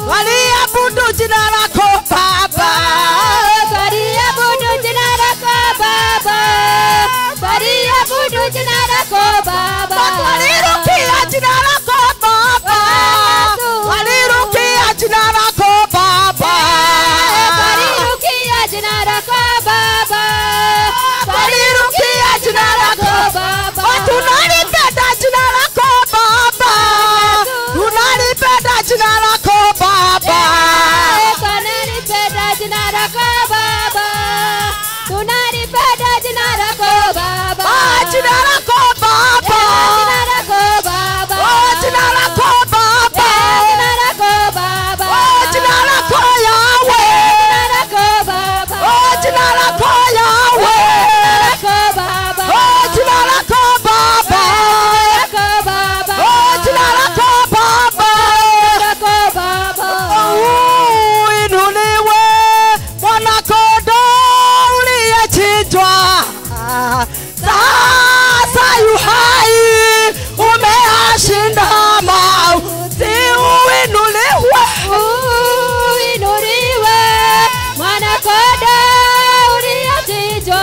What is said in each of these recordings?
waliabudu jina lako Baba, Waliabudu jina lako Baba, waliabudu jina lako Baba, walirukia jina lako Baba, walirukia jina lako Baba, walirukia jina lako Baba, walirukia jina lako Baba, Oh, tunalipenda jina lako Baba, tunalipenda jina lako Baba. tunalipenda jina lako Baba, tunalipenda jina lako Baba, Ah, jina lako Baba. jina lako Baba, Oh, jina lako Baba. jina lako Baba, Oh, jina lako Yahweh. jina lako Baba, Oh, jina lako Yahweh. lako Baba, Oh, jina lako Baba. lako Baba, Oh, jina lako Baba. lako Baba. Uinuliwe mwanakondoo uliyechinjwa, sasa yu hai, umeyashinda mauti. Uinuliwe, Uinuliwe mwana-kondoo uliyechinjwa.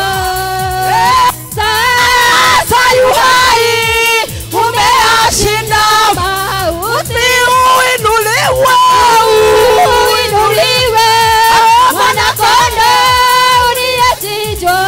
sasa yu hai, umeyashinda mauti. Uinuliwe, Uinuliwe mwana-kondoo uliyechinjwa.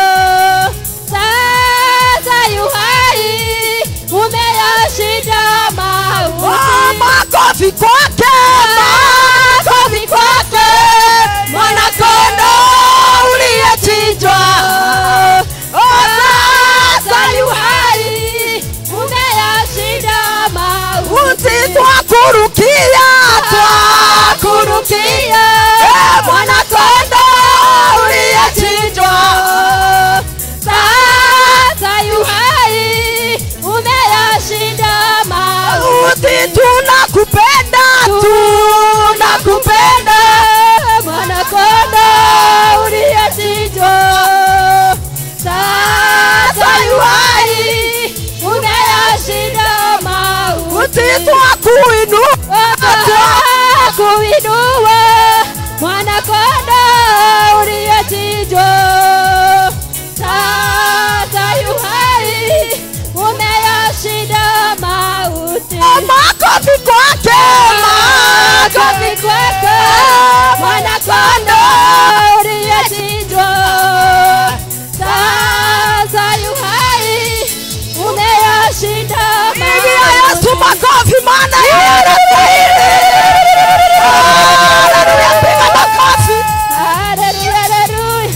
Sasa yu hai, umeyashinda mauti. Oh, makofi kwake, makofi kwake, mwanakondoo uliyechinjwa. Oh, sasa yu hai, umeyashinda mauti. uti twakurukia, twakurukia, Eh, mwanakondoo uliyechinjwa. Sasa yu hai, umeyashinda mauti. Uti tunakupenda, tunakupenda. Mwana-kondoo uliyechinjwa. Sasa yu hai, umeyashinda mauti. Uti twakuinua, kuinua mwana-kondoo uliyechinjwa. Sasa yu hai, umeyashinda mauti. makofi kwake, makofi kwake, Mwana-kondoo uliyechinjwa. Sasa yu hai, umeyashinda Pigia mauti. Yesu makofi maana yeye anastahili. Haleluya, piga makofi. Haleluya, haleluya.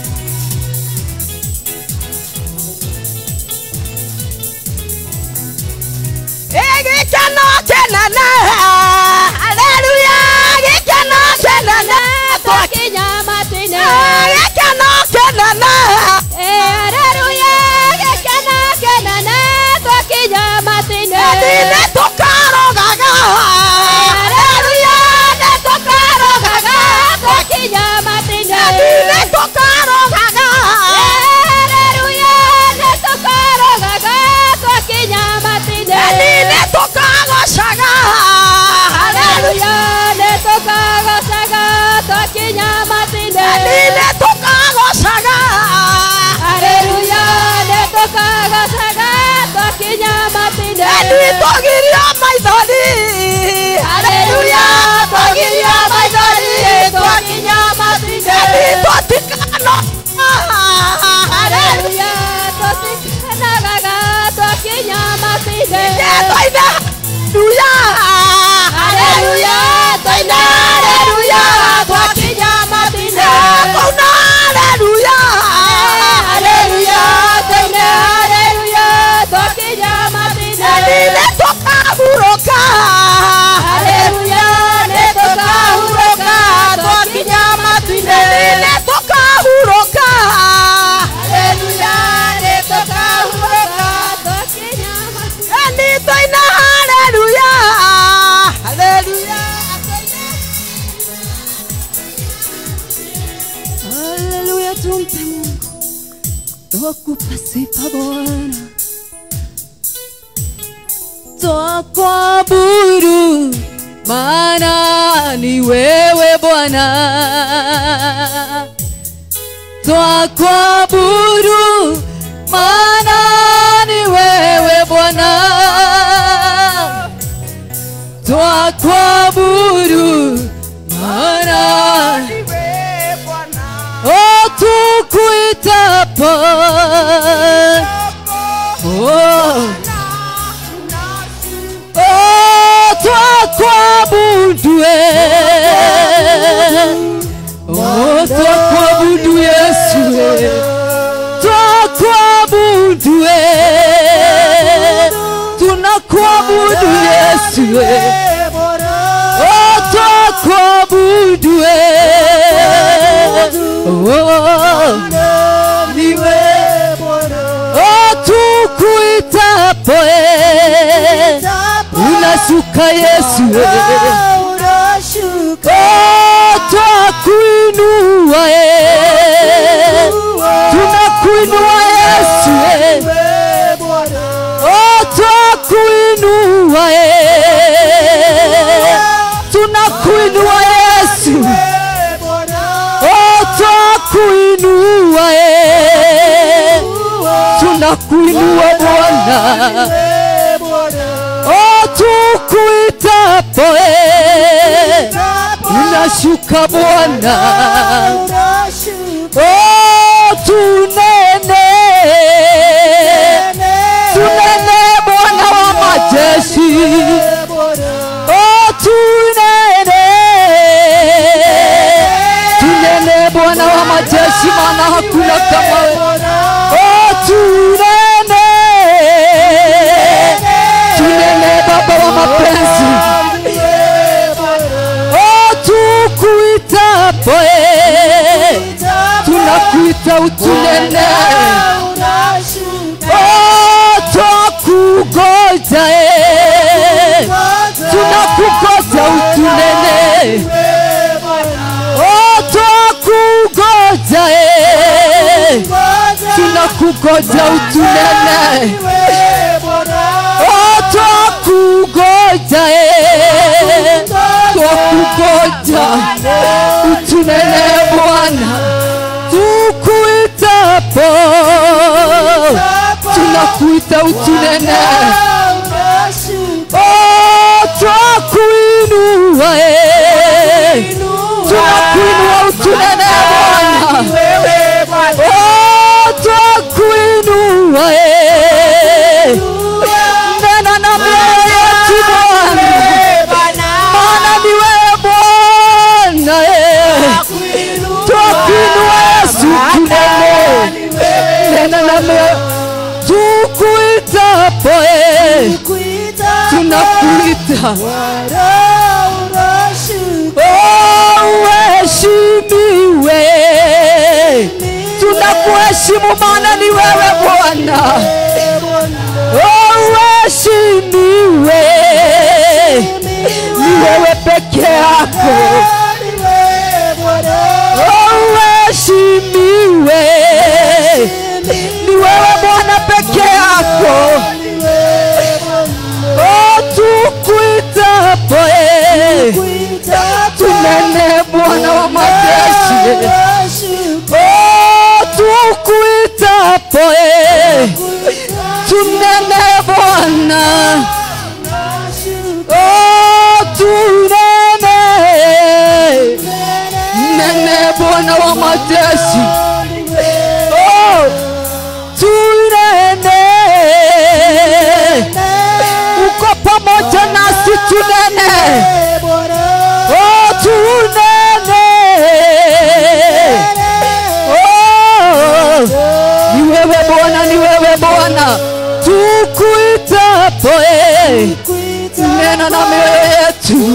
Gĩkeno kĩnene, haleluya, gĩkeno kĩnene, Twakinya matina. gĩkeno kĩnene, Haleluya, gĩkeno kĩnene, twakinya matina. nĩ tũkarogaga, haleluya, nĩ tũkarogaga, Twakinya matina. nĩ tũkarogaga, Haleluya, nĩtũkarogaga, twakinya matina. nĩ tũkagocaga, haleluya, Haleluya, nĩtũkagocaga, twakinya matina. nĩ tũkagocaga, Haleluya, nĩtũkagocaga, twakinya matina. nĩ tũgirio maithori, haleluya, tũgirio maithori, twakinya matina. nĩ tũtikano, haleluya, Haleluya, tũtikanagaga, twakinya matina. twaina, haleluya, haleluya, twaina, haleluya, twakinya matina. kuna haleluya, haleluya, twaina, haleluya, twakinya matina. nĩ tũkahurũka, Haleluya, nĩtũkahurũka, twakinya matina. nĩ tũkahurũka, Haleluya, nĩtũkahurũka, twakinya matina. nĩ twaina haleluya, haleluya, Haleluya, tumpe Mungu, twakupa sifa Bwana, twakuabudu maana ni wewe Bwana, twakuabudu, maana ni wewe Bwana, twakuabudu, maana oh, tukuitapo oh. Oh, twakuabudu eh. Oh, twakuabudu Yesu eh. Twakuabudu eh. Tunakuabudu Yesu eh. Oh, twakuabudu eh. Oh, niwe Oh, tukuitapo eh. Unashuka Yesu eh. Oh, twakuinua eh. Tunakuinua Yesu eh. Oh, twakuinua eh. Tunakuinua Yesu Oh, twakuinua eh. Tunakuinua Bwana Oh, tukuitapo eh. Unashuka Bwana Oh, tunene tunene Bwana wa majeshi Oh, tunene tunene Bwana wa majeshi, maana hakuna kama wewe. Oh, tunene tunene Baba wa mapenzi. Oh, tukuitapo eh, tunakuita utunene. Oh, twakugoja eh, tunakugoja utunene. Oh, twakugoja eh, tunakugoja utunene. Oh, twakugoja eh, twakugoja utunene Bwana, tukuitapo tunakuita utunene. Oh, twakuinua eh, tunakuinua utunene Bwana. Oh, twakuinua eh, nena na mioyo yetu Bwana, maana ni wewe Bwana eh, twakuinua Yesu tunene, nena na mioyo tukuitapo eh, tunakuita Oh, uheshimiwe, tunakuheshimu maana ni wewe Bwana. Oh, uheshimiwe, ni wewe peke yako. Oh, uheshimiwe, ni wewe Bwana peke yako. Oh, tukuitapo eh, tunene Bwana wa majeshi. Oh, tukuitapo eh, tunene Bwana. Oh, tunene nene Bwana wa majeshi. Oh, tunene uko pamoja nasi, tunene Oh, tunene Oh, ni wewe Bwana, ni wewe Bwana, tukuitapo eh, nena na mioyo yetu.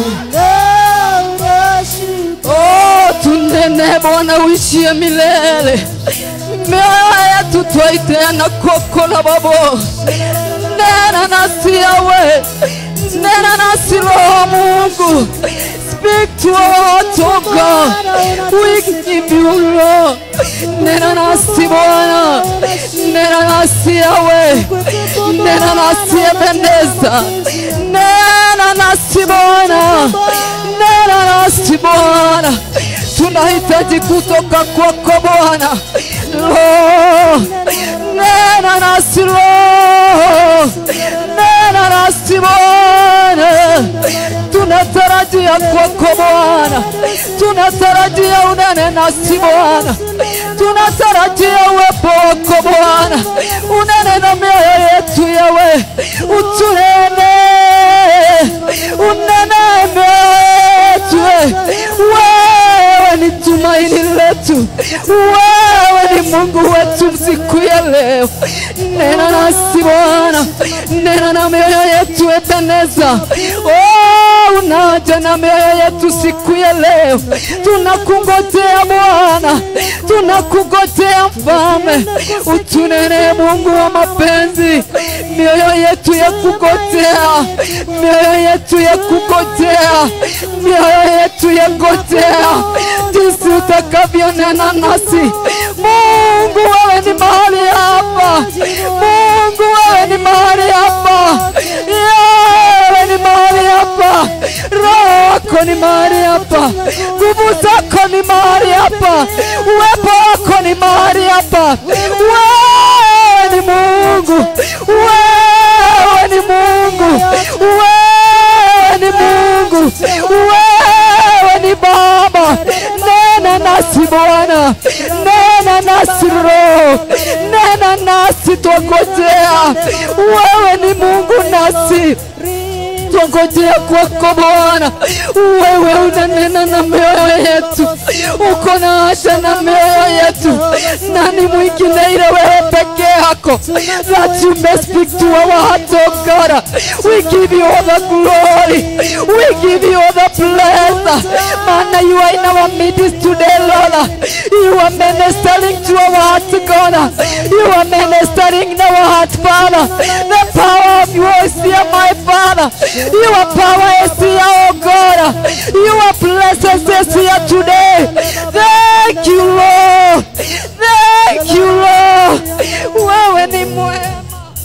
Oh, tunene Bwana, uishie milele. Mioyo yetu twaiteana kwako na babo, nena nasi yawe, nena nasi roho mungu speak to our hearts oh god we give you lord nena nasi bwana nena nasi yawe nena nasi ebeneza nena nasi bwana nena nasi bwana tunahitaji kutoka kwako bwana Roho, nena nasi roho nena nasi bwana tunatarajia kwako bwana tunatarajia unene nasi bwana tunatarajia uwepo wako bwana unene na mioyo yetu yawe utunene unene mioyo yetu wewe ni tumaini letu wewe ni mungu wetu siku ya leo nena nasi bwana nena na mioyo yetu ebeneza oh, unaja na mioyo yetu siku ya leo tunakungojea bwana tunakungojea mfalme utunene mungu wa mapenzi mioyo yetu ya kugojea mioyo yetu ya kugojea mioyo yetu ya gojea jinsi utakavyonena nasi mungu wewe ni mahali hapa mungu wewe ni mahali hapa wewe ni mahali hapa roho wako ni mahali hapa nguvu zako ni mahali hapa uwepo wako ni mahali hapa wewe ni mungu wewe ni mungu wewe ni mungu wewe ni baba nena nasi bwana nena nasi roho nena nasi twangojea wewe ni mungu nasi twangojea kwako Bwana. Wewe unanena na mioyo yetu, uko na haja na mioyo yetu. Nani mwingine ila wewe peke yako? That you may speak to our hearts, oh God. We give you all the glory, we give you all the praise. Maana you are in our midst today, Lord. You are ministering to our hearts, God. You are ministering in our hearts, Father. The power of your is here, my Father. Your power is here, oh God. Your presence is here today. Thank you, Lord. Thank you, Lord. Wewe ni mwema.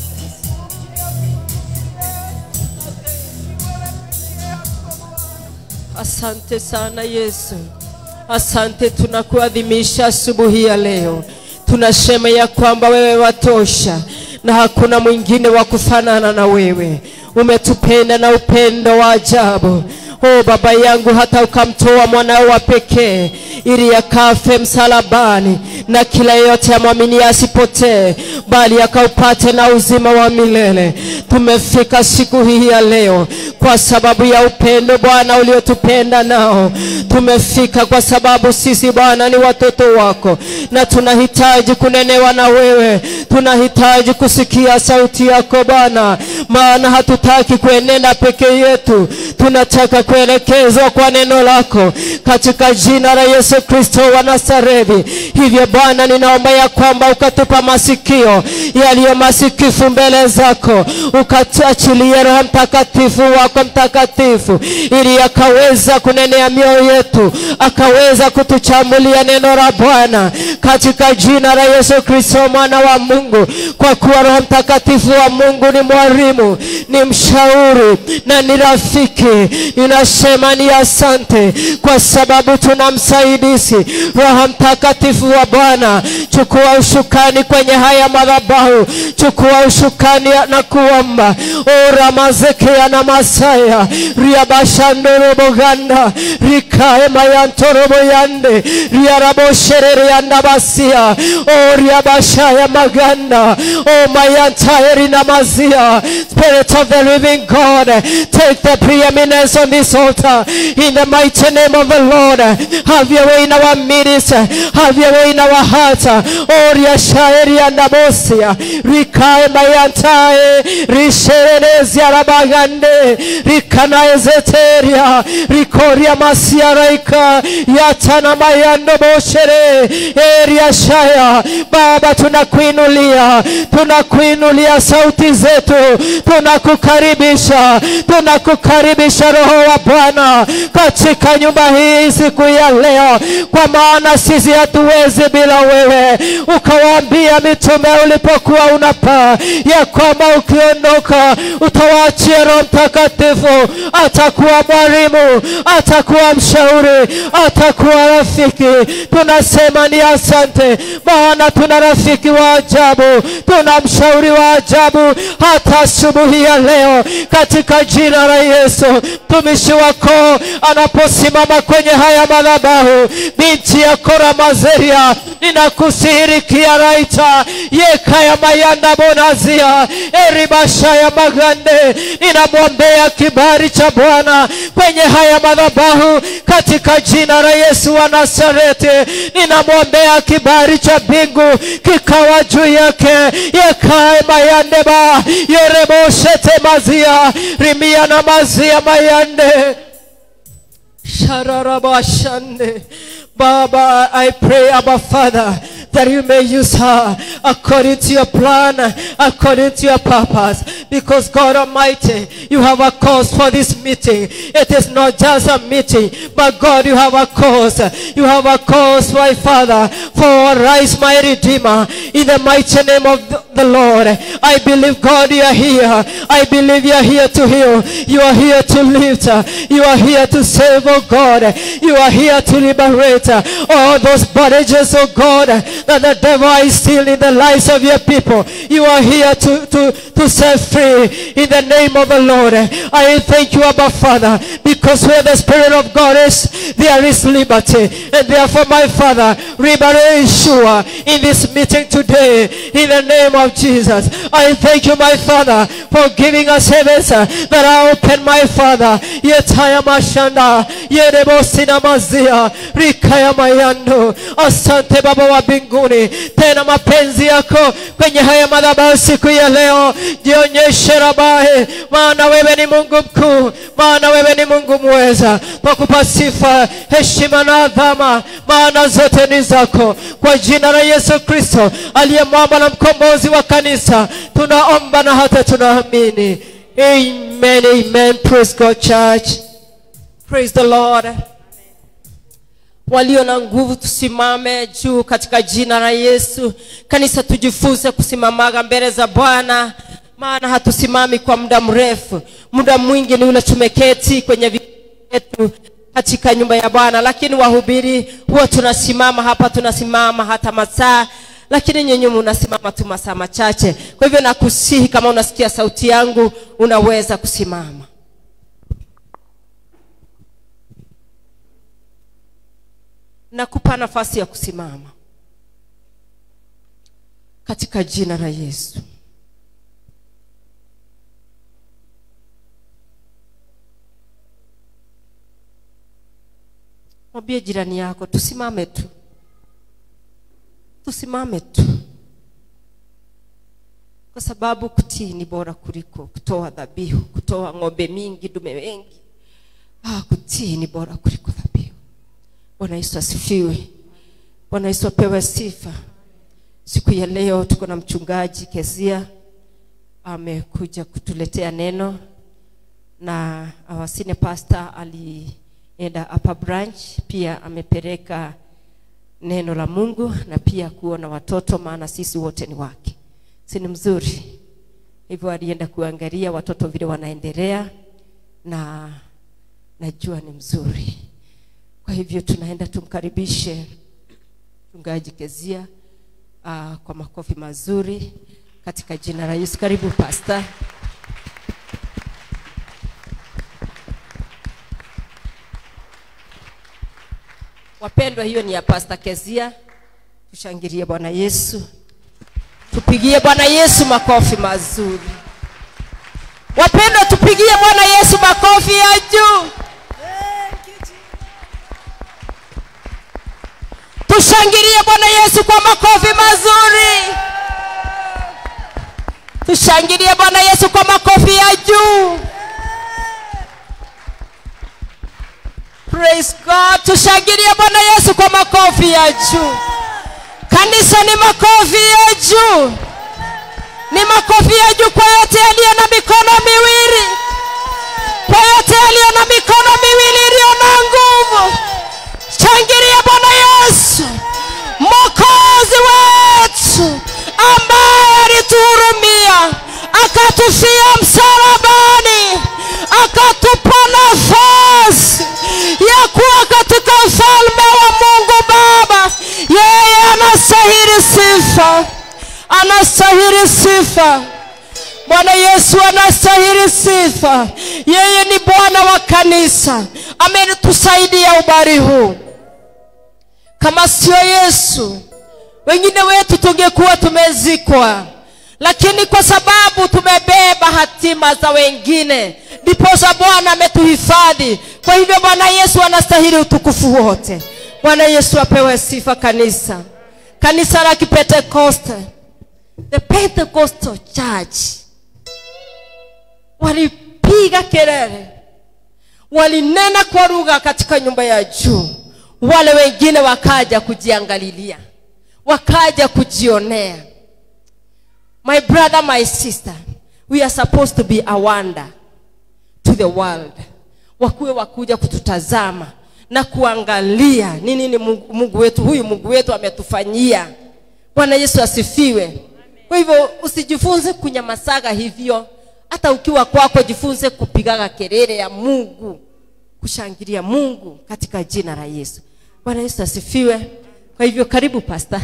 Asante sana Yesu, asante. Tunakuadhimisha asubuhi ya leo, tunasema ya kwamba wewe watosha na hakuna mwingine wa kufanana na wewe. Umetupenda na upendo wa ajabu. O Baba yangu, hata ukamtoa mwanao wa pekee ili akafe msalabani, na kila yeyote amwamini asipotee, bali akaupate na uzima wa milele. Tumefika siku hii ya leo kwa sababu ya upendo Bwana uliotupenda nao. Tumefika kwa sababu sisi Bwana ni watoto wako, na tunahitaji kunenewa na wewe, tunahitaji kusikia sauti yako Bwana, maana hatutaki kuenenda peke yetu, tunataka kuelekezwa kwa neno lako katika jina la Yesu Kristo wa Nazareti. Hivyo Bwana, ninaomba ya kwamba ukatupa masikio yaliyo masikifu mbele zako, ukatuachilie Roho Mtakatifu wako mtakatifu, ili akaweza kunenea mioyo yetu, akaweza kutuchambulia neno la Bwana katika jina la Yesu Kristo mwana wa Mungu, kwa kuwa Roho Mtakatifu wa Mungu ni mwalimu, ni mshauri na ni rafiki. Ninasema ni asante kwa sababu tuna msaidizi Roho Mtakatifu wa Bwana. Chukua ushukani kwenye haya madhabahu, chukua ushukani na kuomba ora mazekea na masaya riabashandoroboganda rikae mayantorobo yande riarabosherere yanda basia o riabashaya maganda o mayantaeri na mazia Spirit of the living God take the preeminence on this this altar in the mighty name of the Lord. Have your way in our midst. Have your way in our hearts. Oria shairi andabosia. Rikae mayantae. Risherenezia rabagande. Rikanae zeteria. Rikoria masiaraika. Yatana mayando boshere. Eria shaya. Baba tunakuinulia. Tunakuinulia sauti zetu. Tunakukaribisha. Tunakukaribisha Roho wa Bwana katika nyumba hii siku ya leo, kwa maana sisi hatuwezi bila wewe. Ukawaambia mitume ulipokuwa unapaa ya kwamba ukiondoka utawaachia Roho Mtakatifu, atakuwa mwalimu, atakuwa mshauri, atakuwa rafiki. Tunasema ni asante, maana tuna rafiki wa ajabu, tuna mshauri wa ajabu hata asubuhi ya leo, katika jina la Yesu. Mtumishi wako anaposimama kwenye haya madhabahu, binti ya Kora Mazeria, ninakusihirikia raita yekaya mayanda bonazia eribasha ya magande, ninamwombea kibali cha Bwana kwenye haya madhabahu katika jina la Yesu wa Nazareti. Ninamwombea kibali cha mbingu kikawa juu yake, yekae mayandeba yereboshete mazia rimia na mazia mayande Shararabashande. Baba, I pray, Abba Father, that you may use her according to your plan, according to your purpose. Because God Almighty, you have a cause for this meeting. It is not just a meeting, but God, you have a cause. You have a cause, my Father, for rise, my Redeemer, in the mighty name of the the Lord. I believe, God, you are here. I believe you are here to heal. You are here to lift. You are here to save, oh God. You are here to liberate all those bondages, oh God, that the devil is stealing the lives of your people. You are here to, to, to set free in the name of the Lord. I thank you, Abba Father, because where the Spirit of God is, there is liberty. And therefore, my Father, liberate Yeshua in this meeting today in the name of Jesus. I thank you, my Father, for giving us heavens uh, that are open, my Father. Yetaya mashanda, yerebo sinamazia, rikaya mayando. Asante Baba wa mbinguni, tena mapenzi yako kwenye haya madhabahu siku ya leo, jionyeshe Rabahe, maana wewe ni Mungu mkuu, maana wewe ni Mungu mweza. Twakupa sifa, heshima na adhama, maana zote ni zako, kwa jina la Yesu Kristo aliye mwamba na mkombozi wa kanisa, tunaomba na hata tunaamini. Amen, amen. Praise God, church. Praise the Lord. Walio na nguvu tusimame juu katika jina la Yesu. Kanisa, tujifunze kusimamaga mbele za Bwana, maana hatusimami kwa muda mrefu. Muda mwingi ni ule tumeketi kwenye viti vyetu katika nyumba ya Bwana, lakini wahubiri huwa tunasimama hapa, tunasimama hata masaa lakini nyinyi unasimama tu masaa machache. Kwa hivyo nakusihi, kama unasikia sauti yangu, unaweza kusimama. Nakupa nafasi ya kusimama katika jina la Yesu. Mwambie jirani yako, tusimame tu tusimame tu, kwa sababu kutii ni bora kuliko kutoa dhabihu, kutoa ng'ombe mingi, dume wengi. Ah, kutii ni bora kuliko dhabihu. Bwana Yesu asifiwe. Bwana Yesu apewe sifa. Siku ya leo tuko na mchungaji Kezia amekuja kutuletea neno, na our senior pastor alienda upper branch, pia amepeleka neno la Mungu na pia kuona watoto, maana sisi wote ni wake, si ni mzuri? Hivyo alienda kuangalia watoto vile wanaendelea, na najua ni mzuri. Kwa hivyo tunaenda tumkaribishe mchungaji Kezia uh, kwa makofi mazuri katika jina la Yesu. Karibu pastor. Wapendwa, hiyo ni ya Pastor Kezia. Tushangilie Bwana Yesu, tupigie Bwana Yesu makofi mazuri. Wapendwa, tupigie Bwana Yesu makofi ya juu. tushangilie bwana yesu kwa makofi mazuri tushangilie bwana yesu kwa makofi ya juu praise god tushangilie bwana yesu kwa makofi ya juu kanisa ni makofi ya juu ni makofi ya juu kwa yote yaliyo na mikono miwili kwa yote yaliyo na mikono miwili iliyo na nguvu shangilia bwana yesu mokozi wetu ambaye alituhurumia akatufia msalabani akatupa nafasi ya kuwa katika ufalme wa mungu baba yeye anastahili sifa anastahili sifa bwana yesu anastahili sifa yeye ni bwana wa kanisa ametusaidia ubari huu kama sio yesu wengine wetu tungekuwa tumezikwa lakini kwa sababu tumebeba hatima za wengine ndiposa bwana ametuhifadhi kwa hivyo bwana yesu anastahili utukufu wote bwana yesu apewe sifa kanisa kanisa la kipentekoste the pentecostal church walipiga kelele walinena kwa lugha katika nyumba ya juu wale wengine wakaja kujiangalilia wakaja kujionea my brother my sister we are supposed to be a wonder to the world wakuwe wakuja kututazama na kuangalia ni nini mungu, mungu wetu huyu mungu wetu ametufanyia bwana yesu asifiwe kwa hivyo usijifunze kunyamasaga hivyo hata ukiwa kwako jifunze kupigaga kelele ya mungu kushangilia mungu katika jina la yesu bwana yesu asifiwe kwa hivyo karibu pasta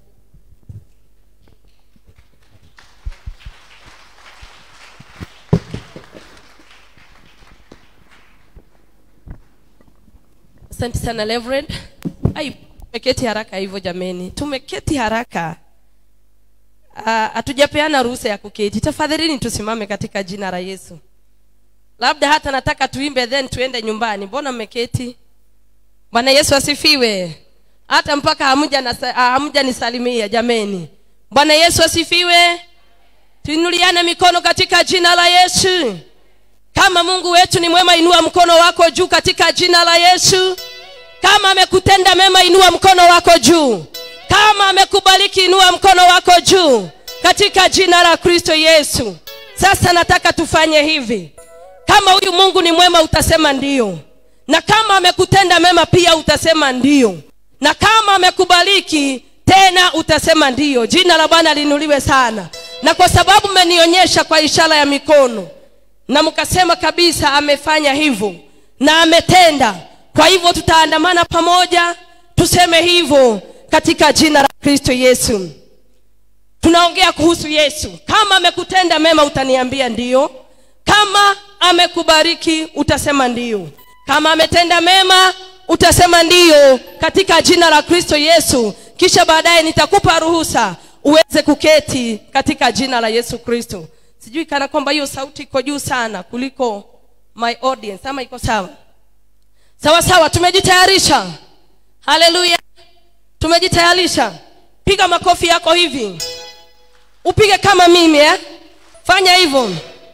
asante sana Reverend. ai tumeketi haraka hivyo jameni tumeketi haraka Ah, hatujapeana ruhusa ya kuketi tafadhalini tusimame katika jina la yesu labda hata nataka tuimbe then tuende nyumbani mbona mmeketi bwana yesu asifiwe hata mpaka hamuja nasa- ah, hamuja nisalimia jameni bwana yesu asifiwe tuinuliane mikono katika jina la yesu kama mungu wetu ni mwema inua mkono wako juu katika jina la yesu kama amekutenda mema inua mkono wako juu kama amekubariki inua mkono wako juu katika jina la kristo yesu sasa nataka tufanye hivi kama huyu mungu ni mwema utasema ndio na kama amekutenda mema pia utasema ndio na kama amekubariki tena utasema ndio jina la bwana linuliwe sana na kwa sababu mmenionyesha kwa ishara ya mikono na mkasema kabisa amefanya hivyo na ametenda kwa hivyo tutaandamana pamoja tuseme hivyo katika jina la kristo yesu tunaongea kuhusu yesu kama amekutenda mema utaniambia ndio kama amekubariki utasema ndio kama ametenda mema utasema ndio katika jina la kristo yesu kisha baadaye nitakupa ruhusa uweze kuketi katika jina la yesu kristo sijui kana kwamba hiyo sauti iko juu sana kuliko my audience ama iko sawa sawa sawa tumejitayarisha haleluya tumejitayarisha piga makofi yako hivi upige kama mimi eh? fanya hivyo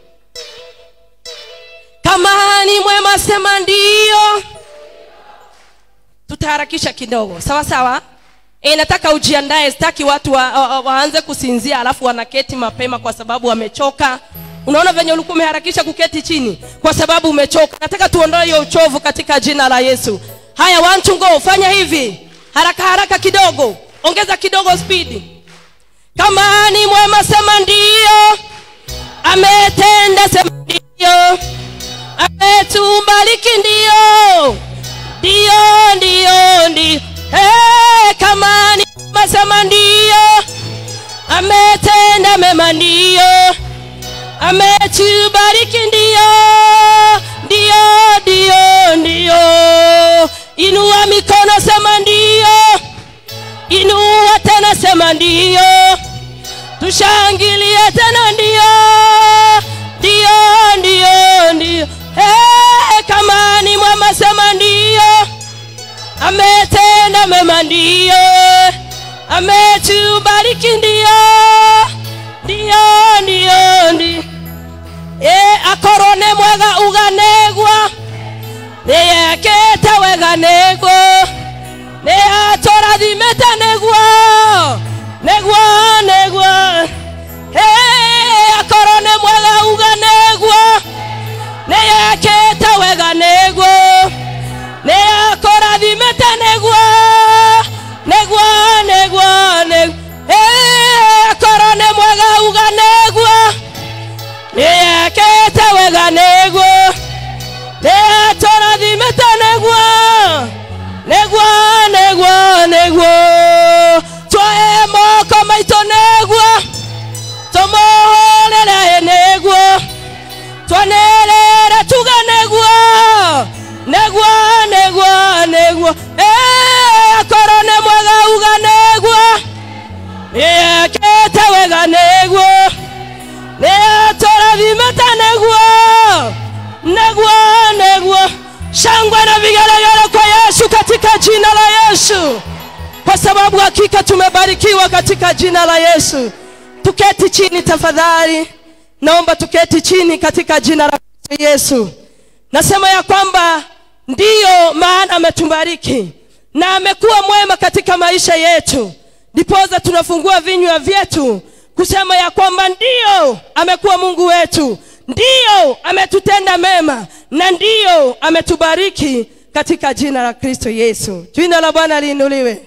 kama ni mwema sema ndio tutaharakisha kidogo sawa sawa e, nataka ujiandae sitaki watu wa, wa, waanze kusinzia alafu wanaketi mapema kwa sababu wamechoka unaona venye ulikuwa umeharakisha kuketi chini kwa sababu umechoka nataka tuondoe hiyo uchovu katika jina la yesu haya one to go fanya hivi haraka haraka kidogo ongeza kidogo spidi kama ni mwema sema ndio ametenda sema ndio ametubariki ndio ndio ndio ndio hey, kama ni mwema sema ndio ametenda mema ndio ametubariki ndio ndio ndio ndio inua mikono sema ndio inua tena sema ndio tushangilie tena ndio ndio ndio ndio hey, kama ni mwema sema ndio ametenda kwa mema ndiyo ametubariki ndiyo ndiyo ndiyo ndiyo e akorwo nĩ mwega uganĩgwo nĩyekĩte wega nĩguo nĩatũrathimĩte nĩguo nĩguo nĩguo Hey, akorwo nĩ mwega uga nĩguo nĩyekĩte wega nĩguo nĩakũrathimĩte nĩguo nĩguo nĩguo nĩguo Hey, akorwo nĩ mwega uga nĩguo nĩyekĩte wega nĩguo nĩatũrathimĩte nĩguo nĩguo nĩguo nĩguo twoe moko maitũ nĩguo tũmũhũrĩre nĩguo twanĩrĩre tuge nĩguo nĩguo nĩguo nĩguo Ĩ, akorwo nĩ mwega uga nĩguo nĩekĩte wega nĩguo nĩatũrathimĩte nĩguo nĩguo nĩguo shangwe na vigelegele kwa yesu katika jina la yesu kwa sababu hakika tumebarikiwa katika jina la yesu tuketi chini tafadhali naomba tuketi chini katika jina la Kristo yesu nasema ya kwamba ndiyo maana ametubariki na amekuwa mwema katika maisha yetu ndipoza tunafungua vinywa vyetu kusema ya kwamba ndiyo amekuwa mungu wetu ndiyo ametutenda mema na ndiyo ametubariki katika jina la kristo yesu jina la bwana liinuliwe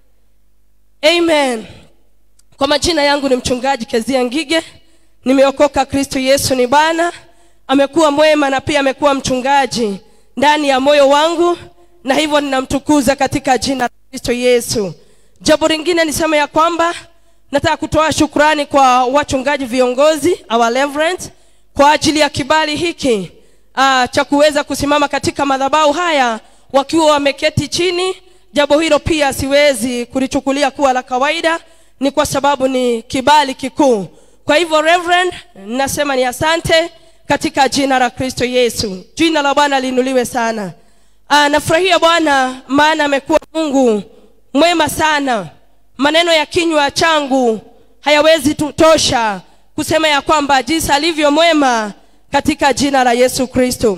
amen kwa majina yangu ni mchungaji kezia ngige nimeokoka kristo yesu ni bwana amekuwa mwema na pia amekuwa mchungaji ndani ya moyo wangu na hivyo ninamtukuza katika jina la kristo yesu jambo lingine niseme ya kwamba nataka kutoa shukrani kwa wachungaji viongozi our reverend kwa ajili ya kibali hiki uh, cha kuweza kusimama katika madhabahu haya wakiwa wameketi chini jambo hilo pia siwezi kulichukulia kuwa la kawaida ni kwa sababu ni kibali kikuu kwa hivyo reverend nasema ni asante katika jina la kristo yesu jina la bwana liinuliwe sana uh, nafurahia bwana maana amekuwa mungu mwema sana maneno ya kinywa changu hayawezi tutosha kusema ya kwamba jinsi alivyo mwema katika jina la yesu kristo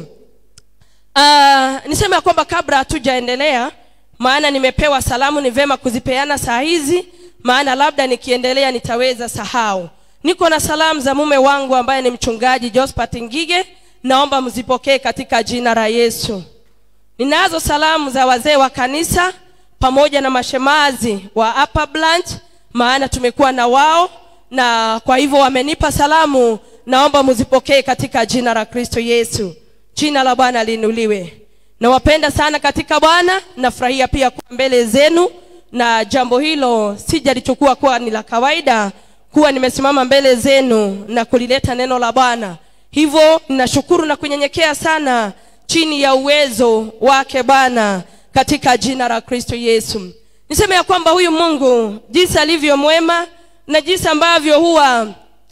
uh, niseme ya kwamba kabla hatujaendelea maana nimepewa salamu ni vema kuzipeana saa hizi maana labda nikiendelea nitaweza sahau niko na salamu za mume wangu ambaye ni mchungaji jospat ngige naomba mzipokee katika jina la yesu ninazo salamu za wazee wa kanisa pamoja na mashemazi wa upper branch maana tumekuwa na wao na kwa hivyo wamenipa salamu naomba mzipokee katika jina la kristo yesu jina la bwana liinuliwe nawapenda sana katika bwana nafurahia pia kuwa mbele zenu na jambo hilo sijalichukua kuwa ni la kawaida kuwa nimesimama mbele zenu na kulileta neno la bwana hivyo ninashukuru na kunyenyekea sana chini ya uwezo wake bwana katika jina la kristo yesu niseme ya kwamba huyu mungu jinsi alivyo mwema na jinsi ambavyo huwa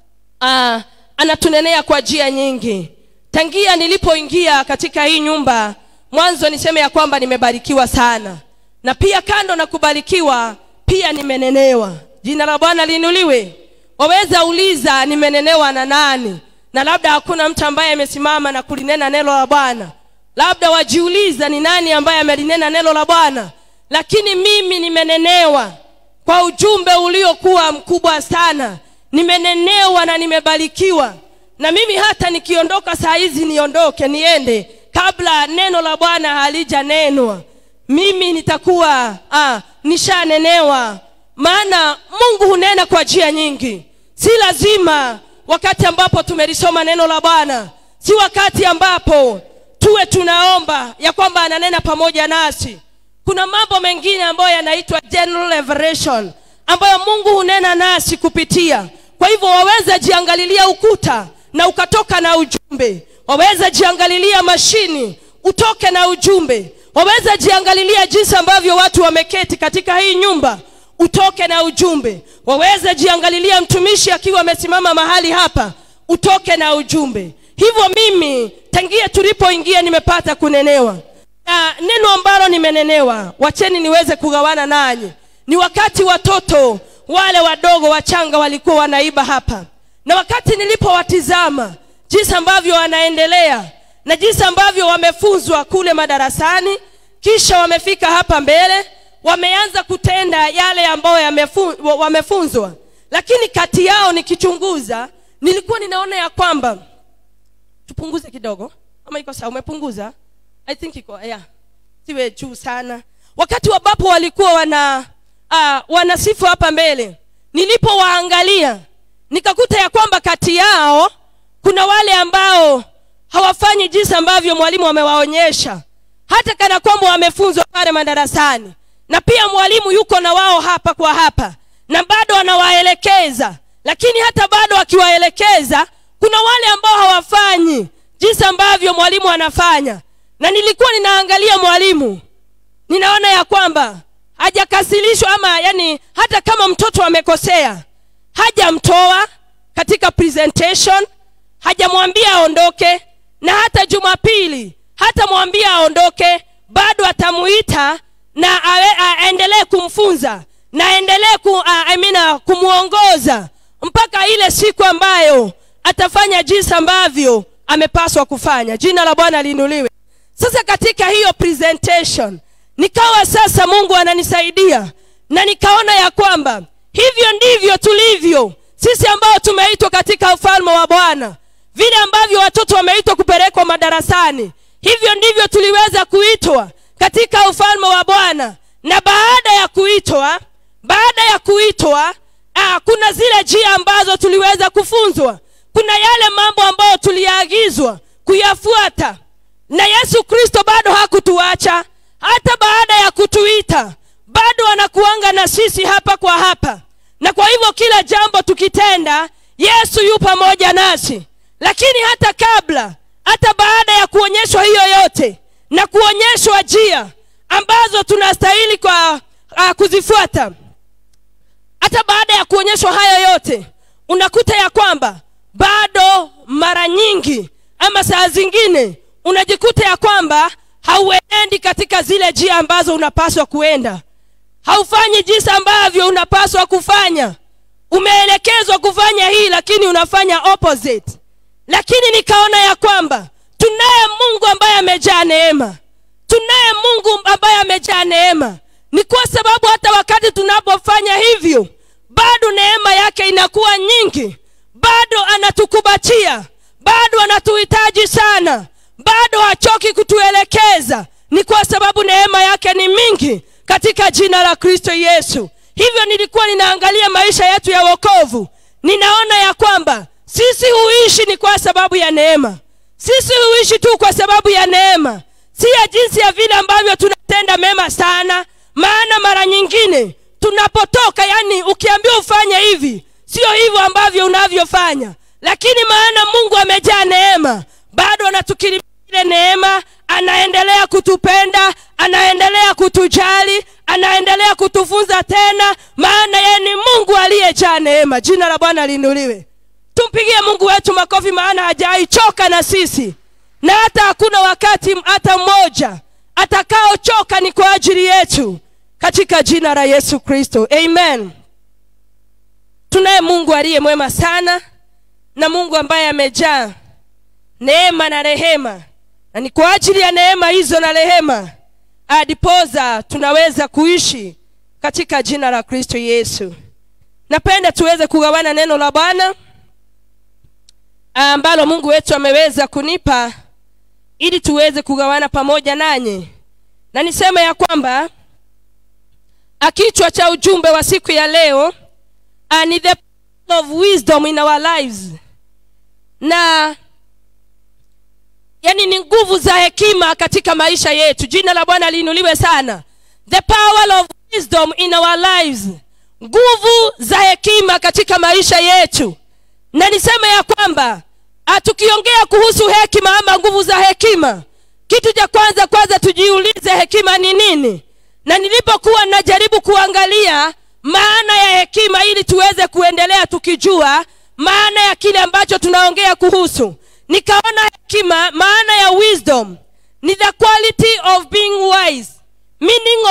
uh, anatunenea kwa njia nyingi tangia nilipoingia katika hii nyumba mwanzo niseme ya kwamba nimebarikiwa sana na pia kando na kubarikiwa pia nimenenewa jina la bwana liinuliwe waweza uliza nimenenewa na nani na labda hakuna mtu ambaye amesimama na kulinena neno la bwana labda wajiuliza ni nani ambaye amelinena neno la bwana lakini mimi nimenenewa kwa ujumbe uliokuwa mkubwa sana nimenenewa na nimebarikiwa na mimi hata nikiondoka saa hizi niondoke niende kabla neno la bwana halijanenwa mimi nitakuwa ah, nishanenewa maana mungu hunena kwa njia nyingi si lazima wakati ambapo tumelisoma neno la bwana si wakati ambapo tuwe tunaomba ya kwamba ananena pamoja nasi kuna mambo mengine ambayo yanaitwa general revelation ambayo mungu hunena nasi kupitia kwa hivyo waweza jiangalilia ukuta na ukatoka na ujumbe waweza jiangalilia mashini utoke na ujumbe waweza jiangalilia jinsi ambavyo watu wameketi katika hii nyumba utoke na ujumbe waweza jiangalilia mtumishi akiwa amesimama mahali hapa utoke na ujumbe hivyo mimi tangia tulipoingia nimepata kunenewa na neno ambalo nime imenenewa wacheni niweze kugawana nanyi ni wakati watoto wale wadogo wachanga walikuwa wanaiba hapa na wakati nilipowatizama jinsi ambavyo wanaendelea na jinsi ambavyo wamefunzwa kule madarasani kisha wamefika hapa mbele wameanza kutenda yale ambayo yamefu, wa- wamefunzwa lakini kati yao nikichunguza nilikuwa ninaona ya kwamba tupunguze kidogo ama iko sawa umepunguza i think iko yeah siwe juu sana wakati ambapo walikuwa wana uh, wanasifu hapa mbele nilipowaangalia nikakuta ya kwamba kati yao kuna wale ambao hawafanyi jinsi ambavyo mwalimu amewaonyesha hata kana kwamba wamefunzwa pale madarasani na pia mwalimu yuko na wao hapa kwa hapa na bado anawaelekeza lakini hata bado akiwaelekeza kuna wale ambao hawafanyi jinsi ambavyo mwalimu anafanya na nilikuwa ninaangalia mwalimu ninaona ya kwamba hajakasilishwa ama yani hata kama mtoto amekosea hajamtoa katika presentation hajamwambia aondoke na hata jumapili hatamwambia aondoke bado atamuita na awe- a- aendelee kumfunza na aendelee ku, a- I mean, uh, kumwongoza mpaka ile siku ambayo atafanya jinsi ambavyo amepaswa kufanya jina la bwana liinuliwe sasa katika hiyo presentation nikawa sasa mungu ananisaidia na nikaona ya kwamba hivyo ndivyo tulivyo sisi ambao tumeitwa katika ufalme wa bwana vile ambavyo watoto wameitwa kupelekwa madarasani hivyo ndivyo tuliweza kuitwa katika ufalme wa bwana na baada ya kuitwa baada ya kuitwa ah, kuna zile njia ambazo tuliweza kufunzwa kuna yale mambo ambayo tuliagizwa kuyafuata na yesu kristo bado hakutuacha hata baada ya kutuita bado anakuanga na sisi hapa kwa hapa na kwa hivyo kila jambo tukitenda yesu yu pamoja nasi lakini hata kabla hata baada ya kuonyeshwa hiyo yote na kuonyeshwa njia ambazo tunastahili kwa uh, kuzifuata hata baada ya kuonyeshwa hayo yote unakuta ya kwamba bado mara nyingi ama saa zingine unajikuta ya kwamba hauendi katika zile njia ambazo unapaswa kuenda haufanyi jinsi ambavyo unapaswa kufanya umeelekezwa kufanya hii lakini unafanya opposite lakini nikaona ya kwamba tunaye mungu ambaye amejaa neema tunaye mungu ambaye amejaa neema ni kwa sababu hata wakati tunapofanya hivyo bado neema yake inakuwa nyingi bado anatukubatia bado anatuhitaji sana bado hachoki kutuelekeza ni kwa sababu neema yake ni mingi katika jina la kristo yesu hivyo nilikuwa ninaangalia maisha yetu ya wokovu ninaona ya kwamba sisi huishi ni kwa sababu ya neema sisi huishi tu kwa sababu ya neema si ya jinsi ya vile ambavyo tunatenda mema sana maana mara nyingine tunapotoka yani ukiambiwa ufanye hivi sio hivyo ambavyo unavyofanya lakini maana mungu amejaa neema bado anatukirimia ile neema anaendelea kutupenda anaendelea kutujali anaendelea kutufunza tena maana yeye ni mungu aliyejaa neema jina la bwana liinuliwe tumpigie mungu wetu makofi maana hajaichoka na sisi na hata hakuna wakati hata mmoja atakaochoka ni kwa ajili yetu katika jina la yesu kristo amen tunaye mungu aliye mwema sana na mungu ambaye amejaa neema na rehema na ni kwa ajili ya neema hizo na rehema adipoza tunaweza kuishi katika jina la kristo yesu napenda tuweze kugawana neno la bwana ambalo mungu wetu ameweza kunipa ili tuweze kugawana pamoja nanyi na niseme ya kwamba kichwa cha ujumbe wa siku ya leo uh, ni the power of wisdom in our lives na yani ni nguvu za hekima katika maisha yetu jina la bwana liinuliwe sana the power of wisdom in our lives nguvu za hekima katika maisha yetu na niseme ya kwamba ah, tukiongea kuhusu hekima ama nguvu za hekima kitu cha kwanza kwanza tujiulize hekima ni nini na nilipokuwa najaribu kuangalia maana ya hekima ili tuweze kuendelea tukijua maana ya kile ambacho tunaongea kuhusu nikaona hekima maana ya wisdom ni the quality of being wise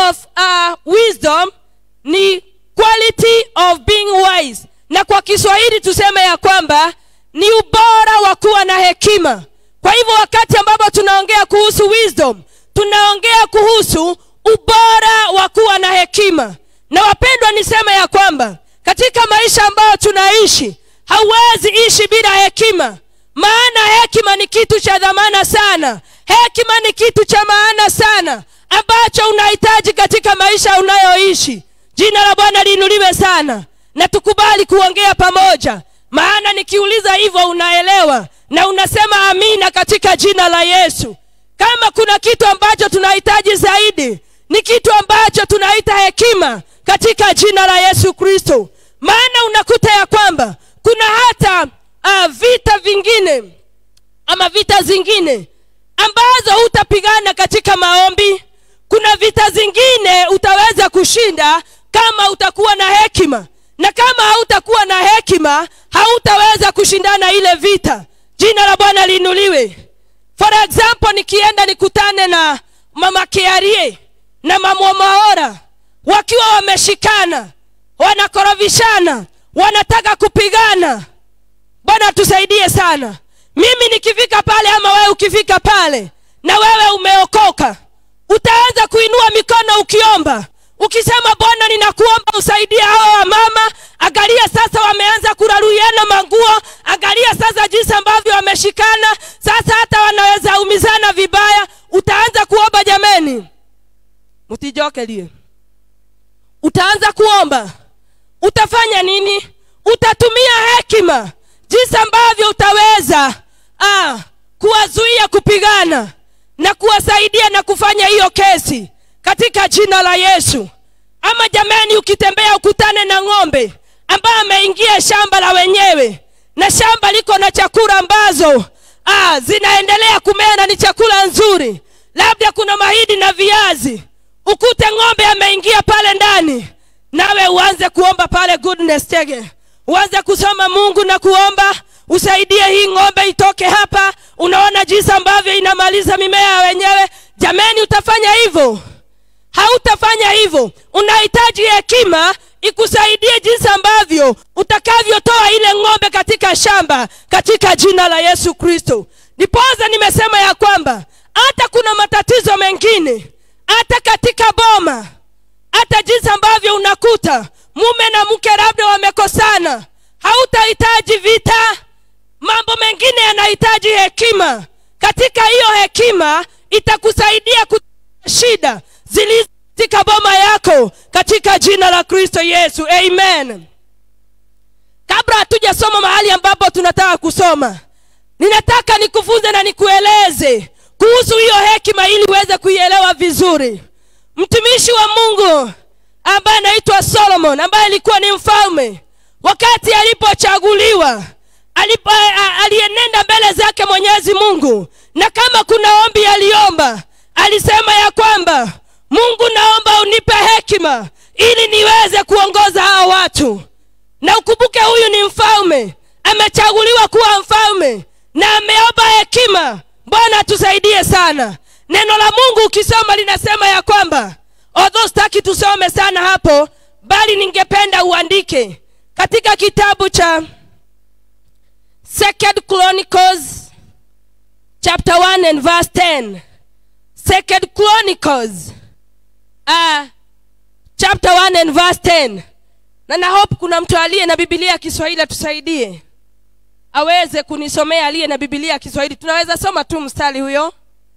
of uh, wisdom ni quality of being wise na kwa kiswahili tuseme ya kwamba ni ubora wa kuwa na hekima kwa hivyo wakati ambapo tunaongea kuhusu wisdom tunaongea kuhusu ubora wa kuwa na hekima na wapendwa niseme ya kwamba katika maisha ambayo tunaishi hauwezi ishi bila hekima maana hekima ni kitu cha dhamana sana hekima ni kitu cha maana sana ambacho unahitaji katika maisha unayoishi jina la bwana liinuliwe sana na tukubali kuongea pamoja maana nikiuliza hivyo unaelewa na unasema amina katika jina la yesu kama kuna kitu ambacho tunahitaji zaidi ni kitu ambacho tunaita hekima katika jina la yesu kristo maana unakuta ya kwamba kuna hata uh, vita vingine ama vita zingine ambazo hutapigana katika maombi kuna vita zingine utaweza kushinda kama utakuwa na hekima na kama hautakuwa na hekima hautaweza kushindana ile vita jina la bwana liinuliwe for example nikienda nikutane na mama kiarie na mamwamaora wakiwa wameshikana wanakorofishana wanataka kupigana bwana tusaidie sana mimi nikifika pale ama wewe ukifika pale na wewe umeokoka utaanza kuinua mikono ukiomba ukisema bwana ninakuomba usaidie hawa wamama angalia sasa wameanza kuraruiana manguo angalia sasa jinsi ambavyo wameshikana sasa hata wanaweza umizana vibaya utaanza kuomba jameni mtijokelie utaanza kuomba utafanya nini utatumia hekima jinsi ambavyo utaweza ah, kuwazuia kupigana na kuwasaidia na kufanya hiyo kesi katika jina la yesu ama jamani ukitembea ukutane na ng'ombe ambaye ameingia shamba la wenyewe na shamba liko na chakula ambazo ah, zinaendelea kumea na ni chakula nzuri labda kuna mahidi na viazi ukute ng'ombe ameingia pale ndani nawe uanze kuomba pale goodness tege uanze kusoma mungu na kuomba usaidie hii ng'ombe itoke hapa unaona jinsi ambavyo inamaliza mimea ya wenyewe jameni utafanya hivyo hautafanya hivyo unahitaji hekima ikusaidie jinsi ambavyo utakavyotoa ile ng'ombe katika shamba katika jina la yesu kristo nipoza nimesema ya kwamba hata kuna matatizo mengine hata katika boma hata jinsi ambavyo unakuta mume na mke labda wamekosana hautahitaji vita mambo mengine yanahitaji hekima katika hiyo hekima itakusaidia ku shida zilizo katika boma yako katika jina la kristo yesu amen kabla hatujasoma mahali ambapo tunataka kusoma ninataka nikufunze na nikueleze kuhusu hiyo hekima ili uweze kuielewa vizuri mtumishi wa mungu ambaye anaitwa solomon ambaye alikuwa ni mfalme wakati alipochaguliwa alipo, a- alienenda mbele zake mwenyezi mungu na kama kuna ombi aliomba alisema ya kwamba mungu naomba unipe hekima ili niweze kuongoza hawa watu na ukumbuke huyu ni mfalme amechaguliwa kuwa mfalme na ameomba hekima bwana atusaidie sana neno la mungu ukisoma linasema ya kwamba odho sitaki tusome sana hapo bali ningependa uandike katika kitabu cha second chronicles chapter 1 and verse 10 second chronicles uh, chapter 1 and verse 10 na na hope kuna mtu aliye na bibilia ya kiswahili atusaidie aweze kunisomea aliye na bibilia ya kiswahili tunaweza soma tu mstari huyo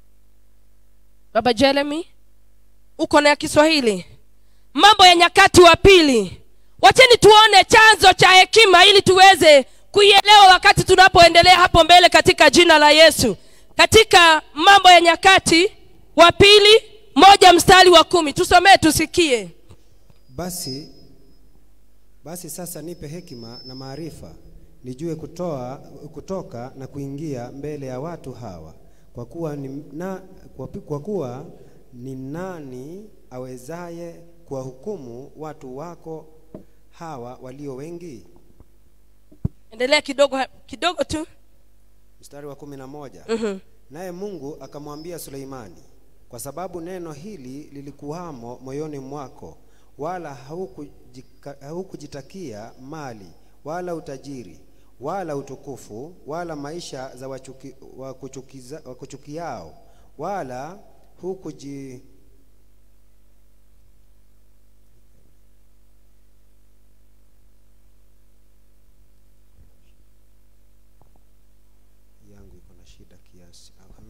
baba jeremy uko na ya kiswahili mambo ya nyakati wa pili wacheni tuone chanzo cha hekima ili tuweze kuielewa wakati tunapoendelea hapo mbele katika jina la yesu katika mambo ya nyakati wa pili moja mstari wa kumi tusomee tusikie basi basi sasa nipe hekima na maarifa nijue kutoa kutoka na kuingia mbele ya watu hawa kwa kuwa ni, na, kwa, pi- kwa kuwa ni nani awezaye kuwahukumu watu wako hawa walio wengi endelea kidogo kidogo tu mstari wa kumi na moja Mhm. naye mungu akamwambia suleimani kwa sababu neno hili lilikuwamo moyoni mwako, wala haukujika- haukujitakia mali wala utajiri wala utukufu wala maisha za wachuki, wakuchukiza, wakuchukiao wala hukuji yangu iko na shida kiasi. Aha.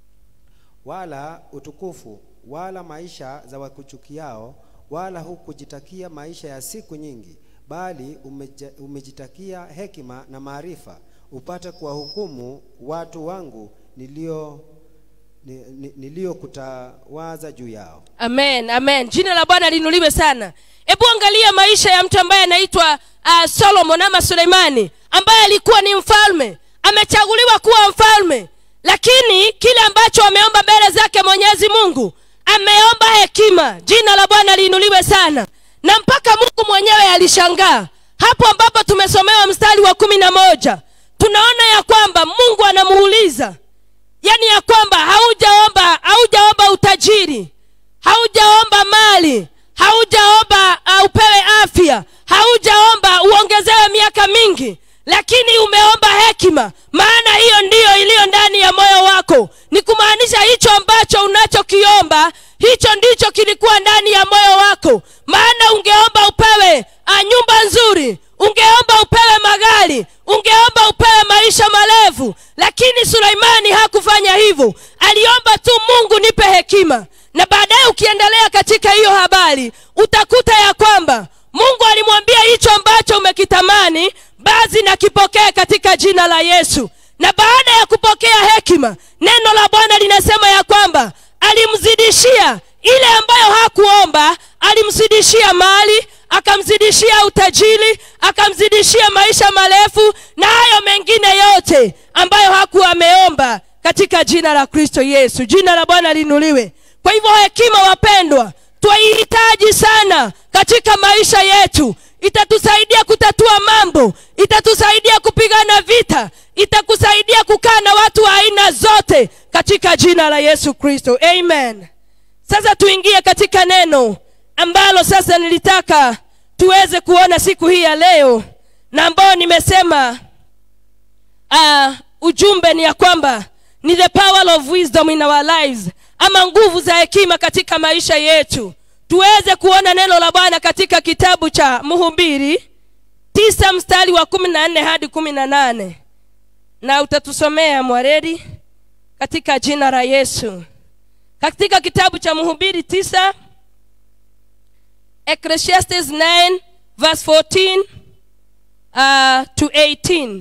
Wala utukufu wala maisha za wakuchukiao, wala hukujitakia maisha ya siku nyingi, bali umeja, umejitakia hekima na maarifa, upate kuwahukumu watu wangu nilio ni- ni- niliyokutawaza juu yao. amen amen jina la bwana linuliwe sana hebu angalia maisha ya mtu ambaye anaitwa uh, solomon ama suleimani ambaye alikuwa ni mfalme amechaguliwa kuwa mfalme lakini kile ambacho ameomba mbele zake mwenyezi mungu ameomba hekima jina la bwana liinuliwe sana na mpaka mungu mwenyewe alishangaa hapo ambapo tumesomewa mstari wa kumi na moja tunaona ya kwamba mungu anamuuliza yaani ya kwamba haujaomba haujaomba utajiri haujaomba mali haujaomba uh, upewe afya haujaomba uongezewe miaka mingi lakini umeomba hekima maana hiyo ndiyo iliyo ndani ya moyo wako ni kumaanisha hicho ambacho unachokiomba hicho ndicho kilikuwa ndani ya moyo wako maana ungeomba upewe uh, nyumba nzuri ungeomba upewe magari ungeomba upewe maisha marefu lakini suleimani hakufanya hivyo aliomba tu mungu nipe hekima na baadaye ukiendelea katika hiyo habari utakuta ya kwamba mungu alimwambia hicho ambacho umekitamani basi nakipokee katika jina la yesu na baada ya kupokea hekima neno la bwana linasema ya kwamba alimzidishia ile ambayo hakuomba alimzidishia mali akamzidishia utajiri akamzidishia maisha marefu na hayo mengine yote ambayo hakuwa ameomba katika jina la kristo yesu jina la bwana linuliwe kwa hivyo hekima wapendwa twaihitaji sana katika maisha yetu itatusaidia kutatua mambo itatusaidia kupigana vita itakusaidia kukaa na watu wa aina zote katika jina la yesu kristo amen sasa tuingie katika neno ambalo sasa nilitaka tuweze kuona siku hii ya leo na ambayo nimesema uh, ujumbe ni ya kwamba ni the power of wisdom in our lives ama nguvu za hekima katika maisha yetu tuweze kuona neno la bwana katika kitabu cha mhubiri tisa mstari wa kumi na nne hadi kumi na nane na utatusomea mwaredi katika jina la yesu katika kitabu cha mhubiri tisa ecclesiastes 9 verse 14 uh, to 18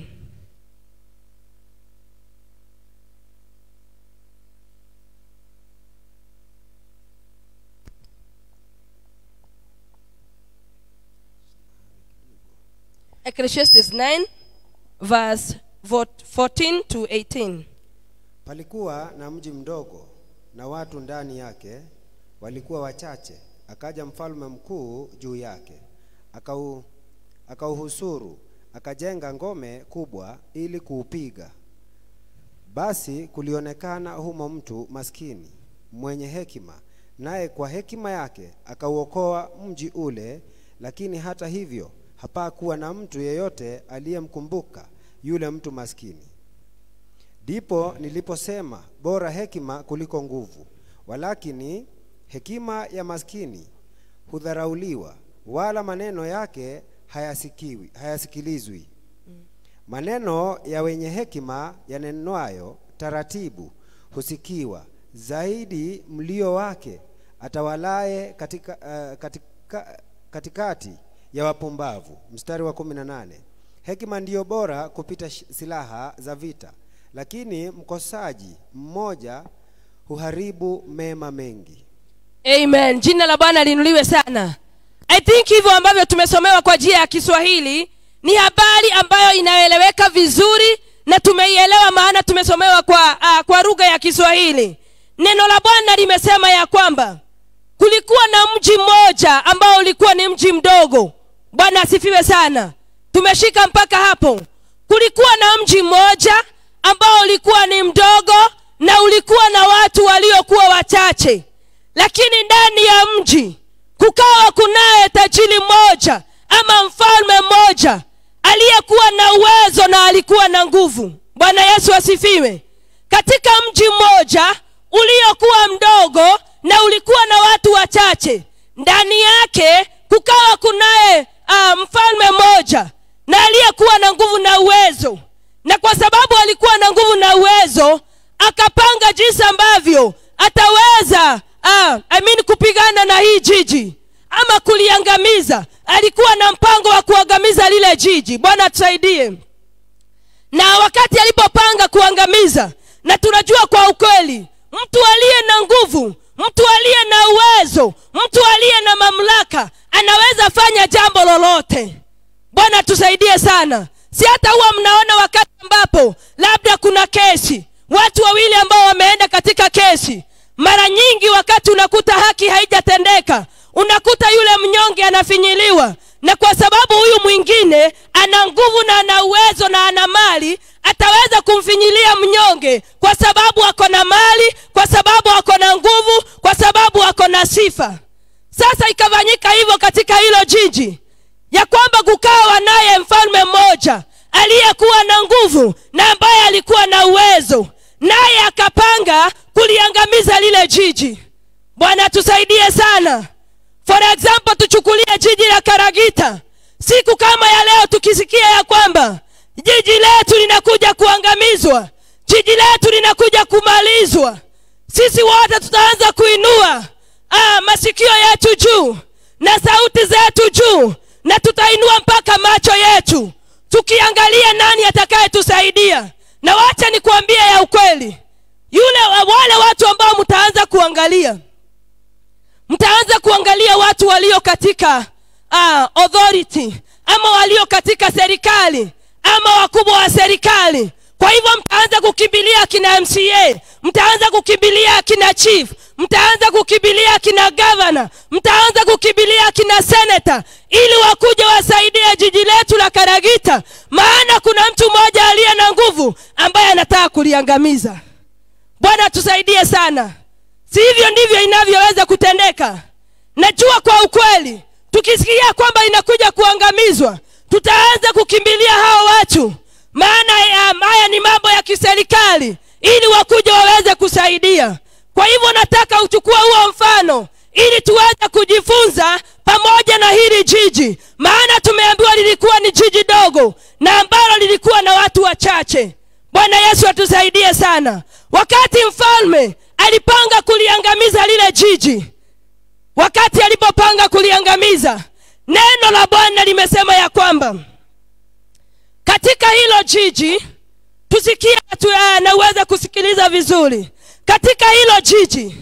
ecclesiastes 9 verse 14 to 18 Palikuwa na mji mdogo na watu ndani yake walikuwa wachache. Akaja mfalme mkuu juu yake, akau akauhusuru, akajenga ngome kubwa ili kuupiga. Basi kulionekana humo mtu maskini mwenye hekima, naye kwa hekima yake akauokoa mji ule. Lakini hata hivyo hapakuwa na mtu yeyote aliyemkumbuka yule mtu maskini. Ndipo niliposema bora hekima kuliko nguvu, walakini hekima ya maskini hudharauliwa, wala maneno yake hayasikiwi, hayasikilizwi. Maneno ya wenye hekima yanenwayo taratibu husikiwa, zaidi mlio wake atawalaye katika, uh, katika, katikati ya wapumbavu. Mstari wa kumi na nane. Hekima ndiyo bora kupita sh- silaha za vita, lakini mkosaji mmoja huharibu mema mengi. amen jina la bwana linuliwe sana i think hivyo ambavyo tumesomewa kwa njia ya kiswahili ni habari ambayo inaeleweka vizuri na tumeielewa maana tumesomewa kwa, uh, kwa lugha ya kiswahili neno la bwana limesema ya kwamba kulikuwa na mji mmoja ambao ulikuwa ni mji mdogo bwana asifiwe sana tumeshika mpaka hapo kulikuwa na mji mmoja ambao ulikuwa ni mdogo na ulikuwa na watu waliokuwa wachache lakini ndani ya mji kukawa kunaye tajiri mmoja ama mfalme mmoja aliyekuwa na uwezo na alikuwa na nguvu bwana yesu asifiwe katika mji mmoja uliokuwa mdogo na ulikuwa na watu wachache ndani yake kukawa kunaye uh, mfalme mmoja na aliyekuwa na nguvu na uwezo na kwa sababu alikuwa na nguvu na uwezo akapanga jinsi ambavyo ataweza uh, I mean kupigana na hii jiji ama kuliangamiza alikuwa na mpango wa kuangamiza lile jiji bwana atusaidie na wakati alipopanga kuangamiza na tunajua kwa ukweli mtu aliye na nguvu mtu aliye na uwezo mtu aliye na mamlaka anaweza fanya jambo lolote bwana tusaidie sana si hata huwa mnaona wakati ambapo labda kuna kesi watu wawili ambao wameenda katika kesi mara nyingi wakati unakuta haki haijatendeka unakuta yule mnyonge anafinyiliwa na kwa sababu huyu mwingine ana nguvu na ana uwezo na ana mali ataweza kumfinyilia mnyonge kwa sababu ako na mali kwa sababu ako na nguvu kwa sababu ako na sifa sasa ikafanyika hivyo katika hilo jiji ya kwamba kukawa naye mfalme mmoja aliyekuwa na nguvu na ambaye alikuwa na uwezo naye akapanga kuliangamiza lile jiji bwana tusaidie sana for example tuchukulie jiji la karagita siku kama ya leo tukisikia ya kwamba jiji letu linakuja kuangamizwa jiji letu linakuja kumalizwa sisi wote tutaanza kuinua ah, masikio yetu juu na sauti zetu juu na tutainua mpaka macho yetu tukiangalia nani atakayetusaidia na wacha nikuambie ya ukweli yule wale watu ambao mtaanza kuangalia mtaanza kuangalia watu walio katika uh, authority ama walio katika serikali ama wakubwa wa serikali kwa hivyo mtaanza kukimbilia akina mca mtaanza kukimbilia akina chief mtaanza kukimbilia akina gavana mtaanza kukimbilia akina senata ili wakuja wasaidie jiji letu la karagita maana kuna mtu mmoja aliye na nguvu ambaye anataka kuliangamiza bwana tusaidie sana si hivyo ndivyo inavyoweza kutendeka najua kwa ukweli tukisikia kwamba inakuja kuangamizwa tutaanza kukimbilia hao watu maana haya ni mambo ya kiserikali ili wakuja waweze kusaidia kwa hivyo nataka uchukua huo mfano ili tuweze kujifunza pamoja na hili jiji maana tumeambiwa lilikuwa ni jiji dogo na ambalo lilikuwa na watu wachache bwana yesu atusaidie sana wakati mfalme alipanga kuliangamiza lile jiji wakati alipopanga kuliangamiza neno la bwana limesema ya kwamba katika hilo jiji tusikie tu, uh, na uweze kusikiliza vizuri katika hilo jiji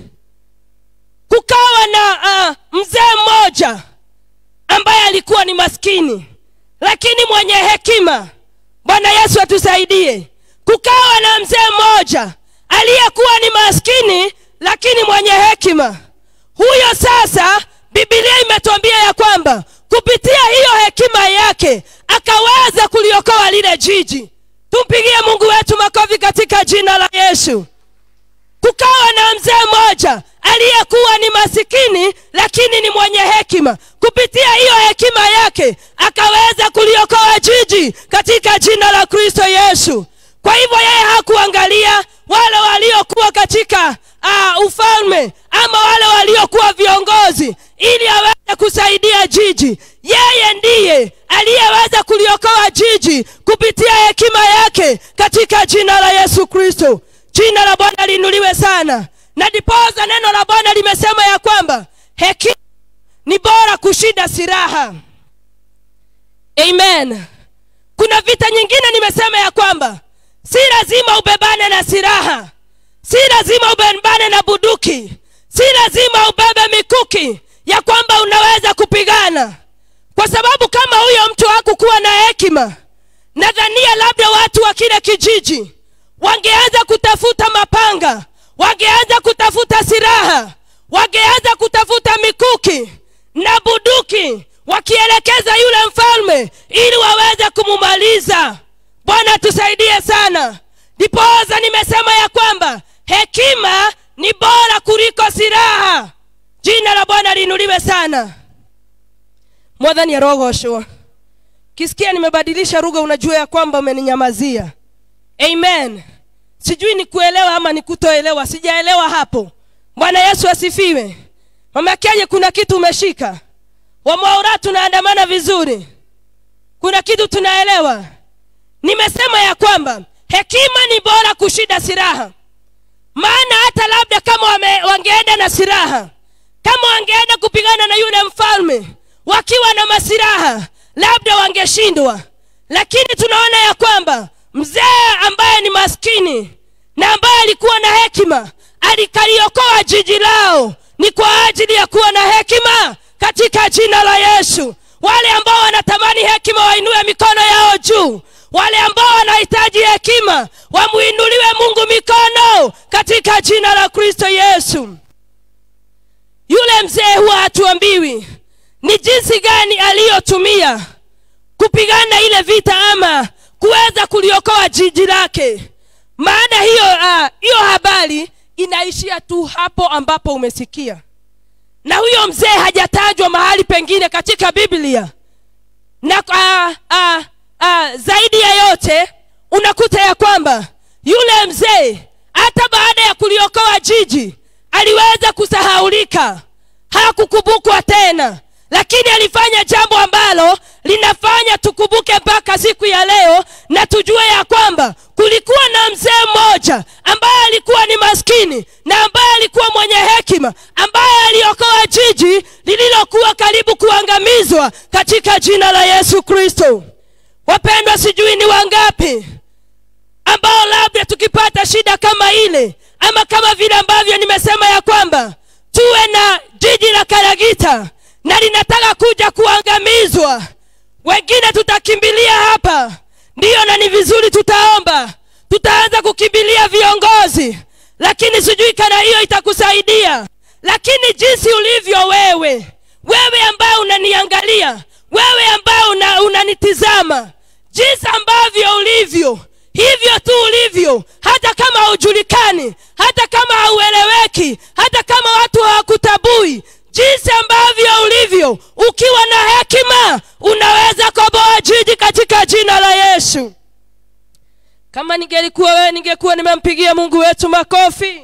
kukawa na uh, mzee mmoja ambaye alikuwa ni maskini lakini mwenye hekima bwana yesu atusaidie kukawa na mzee mmoja aliyekuwa ni maskini lakini mwenye hekima huyo sasa bibilia imetuambia ya kwamba kupitia hiyo hekima yake akaweza kuliokoa lile jiji tumpigie mungu wetu makofi katika jina la yesu kukawa na mzee mmoja aliyekuwa ni masikini lakini ni mwenye hekima kupitia hiyo hekima yake akaweza kuliokoa jiji katika jina la kristo yesu kwa hivyo yeye hakuangalia wale waliokuwa katika uh, ufalme ama wale waliokuwa viongozi ili aweze kusaidia jiji yeye ndiye aliyeweza kuliokoa jiji kupitia hekima yake katika jina la yesu kristo jina la bwana liinuliwe sana na dipoza neno la bwana limesema ya kwamba hekima ni bora kushinda silaha amen kuna vita nyingine nimesema ya kwamba si lazima ubebane na silaha si lazima ubebane na buduki si lazima ubebe mikuki ya kwamba unaweza kupigana kwa sababu kama huyo mtu hakukuwa na hekima nadhania labda watu wa kile kijiji wangeanza kutafuta mapanga wangeanza kutafuta silaha wangeanza kutafuta mikuki na buduki wakielekeza yule mfalme ili waweze kumumaliza bwana tusaidie sana ndipoza nimesema ya kwamba hekima ni bora kuliko silaha jina la bwana liinuliwe sana mwathani arogoshwa kisikia nimebadilisha lugha unajua ya kwamba umeninyamazia amen sijui ni kuelewa ama ni kutoelewa sijaelewa hapo bwana yesu asifiwe mama kenye kuna kitu umeshika wamwaura tunaandamana vizuri kuna kitu tunaelewa nimesema ya kwamba hekima ni bora kushida silaha maana hata labda kama wame, wangeenda na silaha kama wangeenda kupigana na yule mfalme wakiwa na masiraha labda wangeshindwa lakini tunaona ya kwamba mzee ambaye ni maskini na ambaye alikuwa na hekima alikaliokoa jiji lao ni kwa ajili ya kuwa na hekima katika jina la yesu wale ambao wanatamani hekima wainue mikono yao juu wale ambao wanahitaji hekima wamuinuliwe mungu mikono katika jina la kristo yesu yule mzee huwa hatuambiwi ni jinsi gani aliyotumia kupigana ile vita ama kuweza kuliokoa jiji lake maana hiyo uh, hiyo habari inaishia tu hapo ambapo umesikia na huyo mzee hajatajwa mahali pengine katika biblia na uh, uh, uh, zaidi ya yote unakuta ya kwamba yule mzee hata baada ya kuliokoa jiji aliweza kusahaulika hakukumbukwa tena lakini alifanya jambo ambalo linafanya tukumbuke mpaka siku ya leo na tujue ya kwamba kulikuwa na mzee mmoja ambaye alikuwa ni maskini na ambaye alikuwa mwenye hekima ambaye aliokoa jiji lililokuwa karibu kuangamizwa katika jina la yesu kristo wapendwa sijui ni wangapi ambao labda tukipata shida kama ile ama kama vile ambavyo nimesema ya kwamba tuwe na jiji la karagita na linataka kuja kuangamizwa wengine tutakimbilia hapa ndiyo na ni vizuri tutaomba tutaanza kukimbilia viongozi lakini sijui kana hiyo itakusaidia lakini jinsi ulivyo wewe wewe ambaye unaniangalia wewe ambaye una, unanitizama jinsi ambavyo ulivyo hivyo tu ulivyo hata kama haujulikani hata kama haueleweki hata kama watu hawakutabui jinsi ambavyo ulivyo ukiwa na hekima unaweza koboa jiji katika jina la yesu kama ningelikuwa wewe ningekuwa nimempigia mungu wetu makofi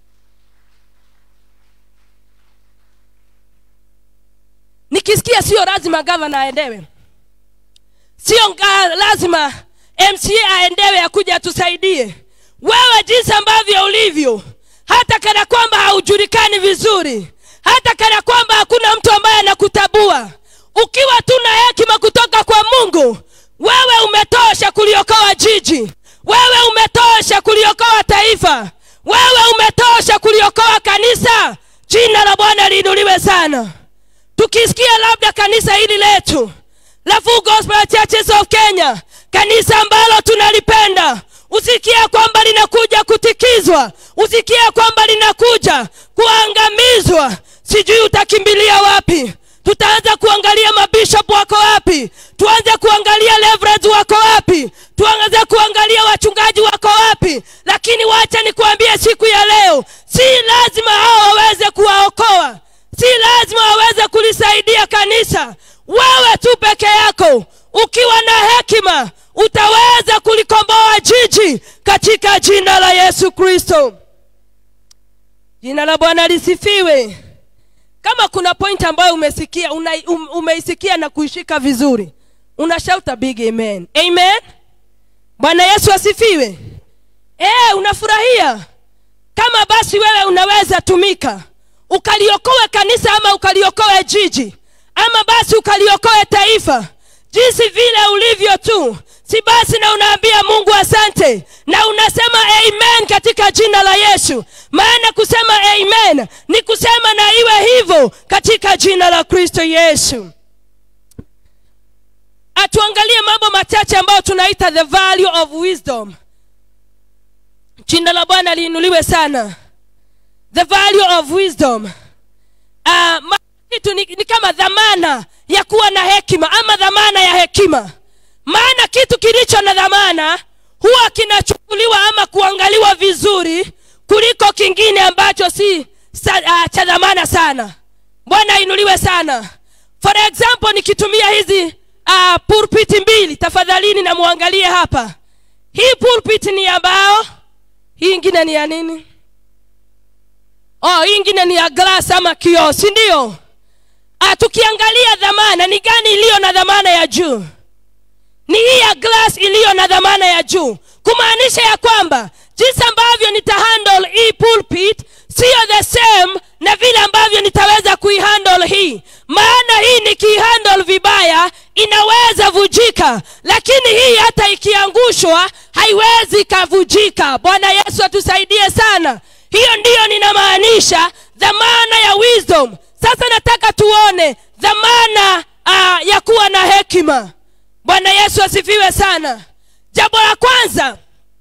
nikisikia sio lazima gavana aendewe sio nga- lazima mca aendewe akuja atusaidie wewe jinsi ambavyo ulivyo hata kana kwamba haujulikani vizuri hata kana kwamba hakuna mtu ambaye anakutabua ukiwa tu na hekima kutoka kwa mungu wewe umetosha kuliokoa jiji wewe umetosha kuliokoa taifa wewe umetosha kuliokoa kanisa jina la bwana liinuliwe sana tukisikia labda kanisa hili letu la Full Gospel Churches of Kenya, kanisa ambalo tunalipenda, usikia kwamba linakuja kutikizwa, usikia kwamba linakuja kuangamizwa, sijui utakimbilia wapi. Tutaanza kuangalia mabishop wako wapi, tuanze kuangalia reverends wako wapi, tuanze kuangalia wachungaji wako wapi. Lakini wacha nikuambie siku ya leo, si lazima hao waweze kuwaokoa si lazima waweze kulisaidia kanisa wewe tu peke yako ukiwa na hekima utaweza kulikomboa jiji katika jina la yesu kristo jina la bwana lisifiwe kama kuna point ambayo umesikia una, um, umeisikia na kuishika vizuri unashauta big amen amen bwana yesu asifiwe e, unafurahia kama basi wewe unaweza tumika ukaliokoe kanisa ama ukaliokoe jiji ama basi ukaliokoe taifa jinsi vile ulivyo tu si basi na unaambia mungu asante na unasema amen katika jina la yesu maana kusema amen ni kusema na iwe hivyo katika jina la kristo yesu atuangalie mambo machache ambayo tunaita the value of wisdom jina la bwana liinuliwe sana the value of wisdom uh, kitu ni, ni kama dhamana ya kuwa na hekima ama dhamana ya hekima maana kitu kilicho na dhamana huwa kinachukuliwa ama kuangaliwa vizuri kuliko kingine ambacho si sa, uh, cha dhamana sana bwana ainuliwe sana for example nikitumia hizi uh, pulpit mbili tafadhalini na muangalie hapa hii pulpit ni ya mbao hii ingine ni ya nini oh hii ingine ni ya glass ama kioo si ndio ah, tukiangalia dhamana ni gani iliyo na dhamana ya juu ni hii ya glass iliyo na dhamana ya juu kumaanisha ya kwamba jinsi ambavyo nitahandle hii pulpit siyo the same na vile ambavyo nitaweza kuihandle hii maana hii nikiihandle vibaya inaweza vujika lakini hii hata ikiangushwa haiwezi ikavujika bwana yesu atusaidie sana hiyo ndiyo ninamaanisha dhamana ya wisdom sasa nataka tuone dhamana uh, ya kuwa na hekima bwana yesu asifiwe sana jambo la kwanza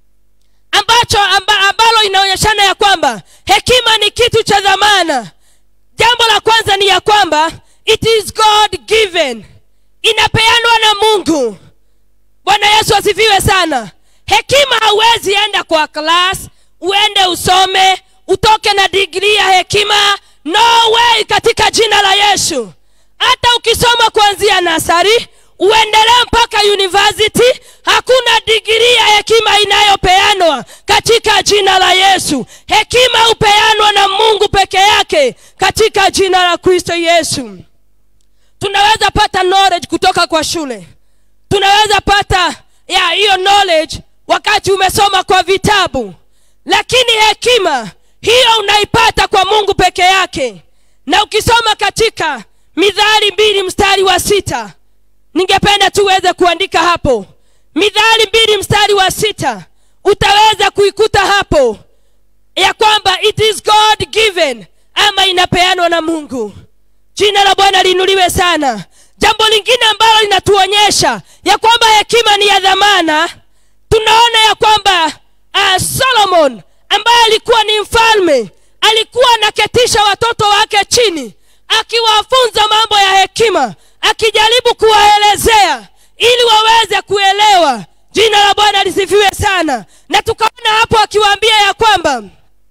ambacho amba, ambalo inaonyeshana ya kwamba hekima ni kitu cha dhamana jambo la kwanza ni ya kwamba it is god given inapeanwa na mungu bwana yesu asifiwe sana hekima hauwezi enda kwa klas uende usome utoke na digrii ya hekima no way katika jina la yesu hata ukisoma kuanzia nasari uendelee mpaka university hakuna digrii ya hekima inayopeanwa katika jina la yesu hekima hupeanwa na mungu peke yake katika jina la kristo yesu tunaweza pata knowledge kutoka kwa shule tunaweza pata ya hiyo knowledge wakati umesoma kwa vitabu lakini hekima hiyo unaipata kwa mungu peke yake na ukisoma katika midhali mbili mstari wa sita ningependa tuweze kuandika hapo midhali mbili mstari wa sita utaweza kuikuta hapo ya kwamba it is god given ama inapeanwa na mungu jina la bwana liinuliwe sana jambo lingine ambalo linatuonyesha ya kwamba hekima ni ya dhamana tunaona ya kwamba uh, solomon ambaye alikuwa ni mfalme alikuwa anaketisha watoto wake chini akiwafunza mambo ya hekima akijaribu kuwaelezea ili waweze kuelewa jina la bwana lisifiwe sana na tukaona hapo akiwaambia ya kwamba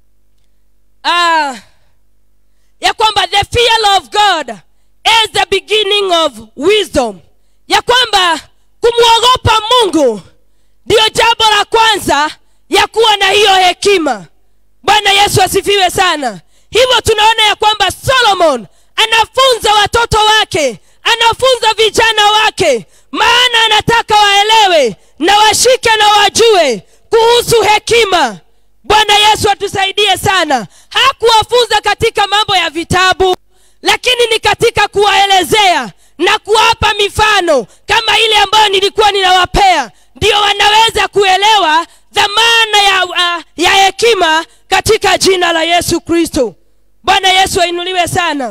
uh, ya kwamba the fear of god is the beginning of wisdom ya kwamba kumwogopa mungu ndiyo jambo la kwanza ya kuwa na hiyo hekima bwana yesu asifiwe sana hivyo tunaona ya kwamba solomon anafunza watoto wake anafunza vijana wake maana anataka waelewe na washike na wajue kuhusu hekima bwana yesu atusaidie sana hakuwafunza katika mambo ya vitabu lakini ni katika kuwaelezea na kuwapa mifano kama ile ambayo nilikuwa ninawapea ndio wanaweza kuelewa dhamana ya, uh, ya hekima katika jina la yesu kristo bwana yesu ainuliwe sana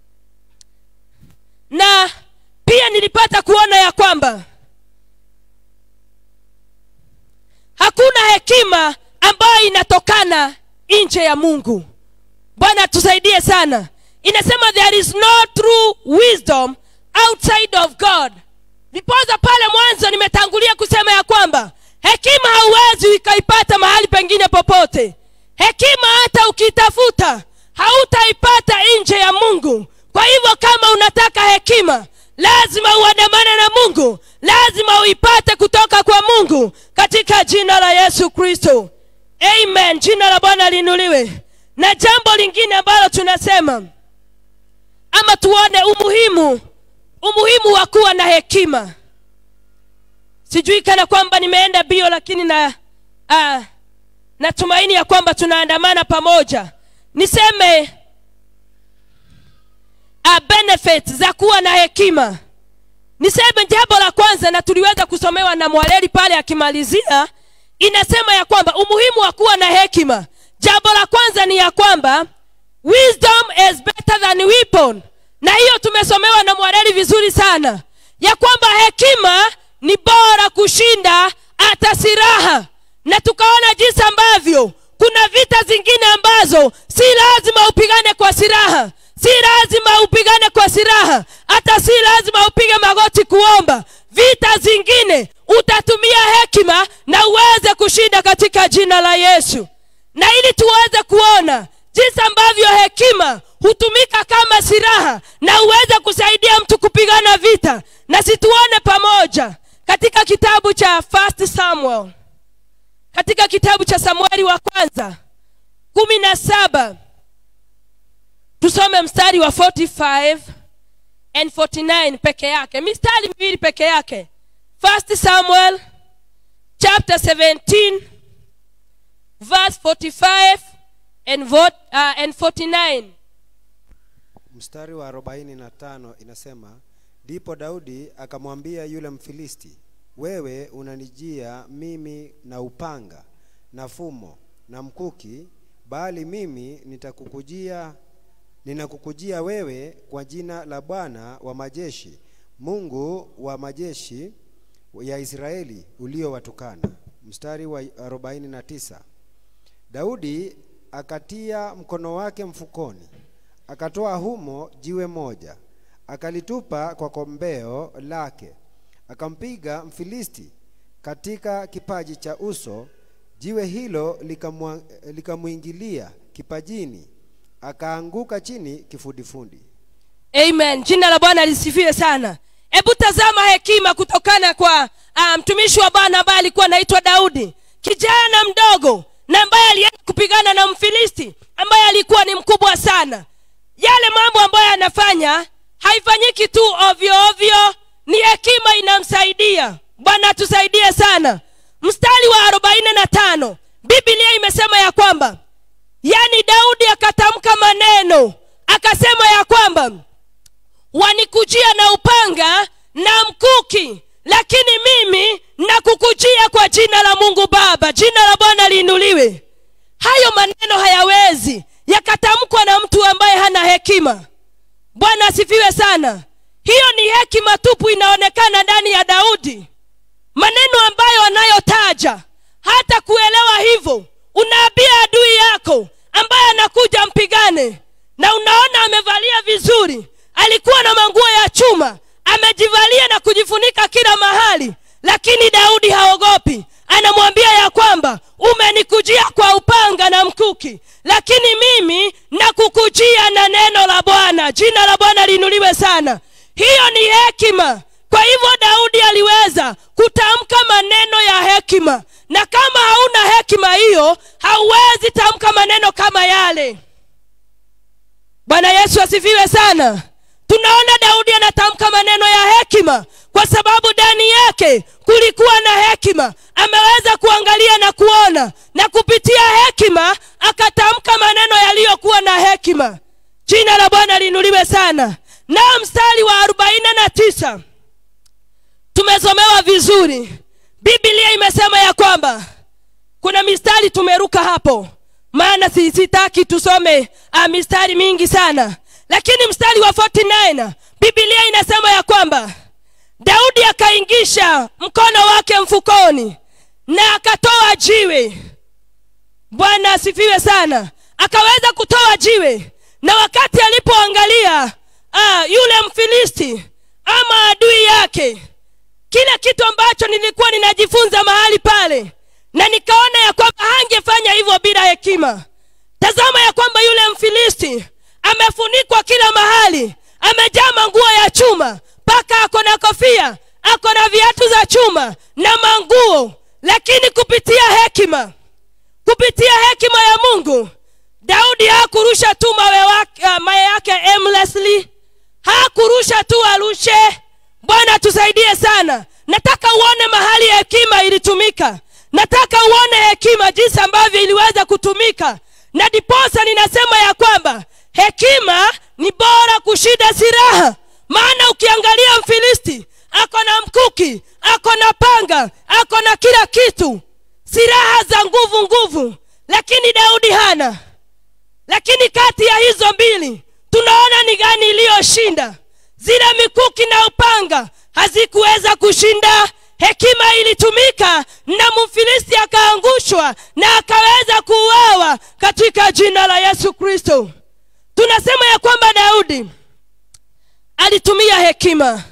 na pia nilipata kuona ya kwamba hakuna hekima ambayo inatokana nje ya mungu bwana tusaidie sana inasema there is no true wisdom outside of god nipoza pale mwanzo nimetangulia kusema ya kwamba hekima hauwezi ikaipata mahali pengine popote hekima hata ukitafuta hautaipata nje ya mungu kwa hivyo kama unataka hekima lazima uandamane na mungu lazima uipate kutoka kwa mungu katika jina la yesu kristo amen jina la bwana liinuliwe na jambo lingine ambalo tunasema ama tuone umuhimu umuhimu wa kuwa na hekima sijui kana kwamba nimeenda bio lakini na uh, natumaini ya kwamba tunaandamana pamoja niseme uh, benefit za kuwa na hekima niseme jambo la kwanza na tuliweza kusomewa na mwaleli pale akimalizia inasema ya kwamba umuhimu wa kuwa na hekima jambo la kwanza ni ya kwamba wisdom is better than weapon na hiyo tumesomewa na mwareli vizuri sana ya kwamba hekima ni bora kushinda hata silaha na tukaona jinsi ambavyo kuna vita zingine ambazo si lazima upigane kwa silaha si lazima upigane kwa silaha hata si lazima upige magoti kuomba vita zingine utatumia hekima na uweze kushinda katika jina la yesu na ili tuweze kuona jinsi ambavyo hekima hutumika kama silaha na uweze kusaidia mtu kupigana vita na situone pamoja katika kitabu cha first samuel katika kitabu cha samueli wa kwanza kumi na saba tusome mstari wa 45 and 49 peke yake mistari miwili peke yake first samuel chapter 17 verse 45 and, vote, uh, and 49 mstari wa 45 inasema ndipo daudi akamwambia yule mfilisti wewe unanijia mimi na upanga na fumo na mkuki bali mimi nitakukujia ninakukujia wewe kwa jina la bwana wa majeshi mungu wa majeshi ya israeli uliowatukana mstari wa 49 daudi akatia mkono wake mfukoni akatoa humo jiwe moja akalitupa kwa kombeo lake akampiga mfilisti katika kipaji cha uso jiwe hilo likamwa- likamwingilia kipajini akaanguka chini kifundifundi amen jina la bwana lisifiwe sana hebu tazama hekima kutokana kwa uh, mtumishi wa bwana ambaye alikuwa anaitwa daudi kijana mdogo na ambaye alienda kupigana na mfilisti ambaye alikuwa ni mkubwa sana yale mambo ambayo anafanya haifanyiki tu ovyo ovyo ni hekima inamsaidia bwana atusaidie sana mstari wa arobaini na tano biblia imesema ya kwamba yaani daudi akatamka maneno akasema ya kwamba wanikujia na upanga na mkuki lakini mimi nakukujia kwa jina la mungu baba jina la bwana liinuliwe hayo maneno hayawezi yakatamkwa na mtu ambaye hana hekima bwana asifiwe sana hiyo ni hekima tupu inaonekana ndani ya daudi maneno ambayo anayotaja hata kuelewa hivyo unaambia adui yako ambaye anakuja mpigane na unaona amevalia vizuri alikuwa na manguo ya chuma amejivalia na kujifunika kila mahali lakini daudi haogopi anamwambia ya kwamba umenikujia kwa upanga na mkuki lakini mimi nakukujia na neno la bwana jina la bwana liinuliwe sana hiyo ni hekima kwa hivyo daudi aliweza kutamka maneno ya hekima na kama hauna hekima hiyo hauwezi tamka maneno kama yale bwana yesu asifiwe sana tunaona daudi anatamka maneno ya hekima kwa sababu ndani yake kulikuwa na hekima ameweza kuangalia na kuona na kupitia hekima akatamka maneno yaliyokuwa na hekima jina la bwana liinuliwe sana na mstari wa arobaini na tisa tumesomewa vizuri biblia imesema ya kwamba kuna mistari tumeruka hapo maana si- sitaki tusome uh, mistari mingi sana lakini mstari wa 49 biblia inasema ya kwamba daudi akaingisha mkono wake mfukoni na akatoa jiwe bwana asifiwe sana akaweza kutoa jiwe na wakati alipoangalia ah, yule mfilisti ama adui yake kile kitu ambacho nilikuwa ninajifunza mahali pale na nikaona ya kwamba hangefanya hivyo bila hekima tazama ya kwamba yule mfilisti amefunikwa kila mahali amejaa manguo ya chuma mpaka ako na kofia ako na viatu za chuma na manguo lakini kupitia hekima kupitia hekima ya mungu daudi hakurusha tu mawe, wake, uh, mawe yake aimlessly hakurusha tu arushe bwana tusaidie sana nataka uone mahali hekima ilitumika nataka uone hekima jinsi ambavyo iliweza kutumika na diposa ninasema ya kwamba hekima ni bora kushinda silaha maana ukiangalia mfilisti ako na mkuki ako na panga ako na kila kitu silaha za nguvu nguvu lakini daudi hana lakini kati ya hizo mbili tunaona ni gani iliyoshinda zile mikuki na upanga hazikuweza kushinda hekima ilitumika na mfilisti akaangushwa na akaweza kuuawa katika jina la yesu kristo tunasema ya kwamba daudi alitumia hekima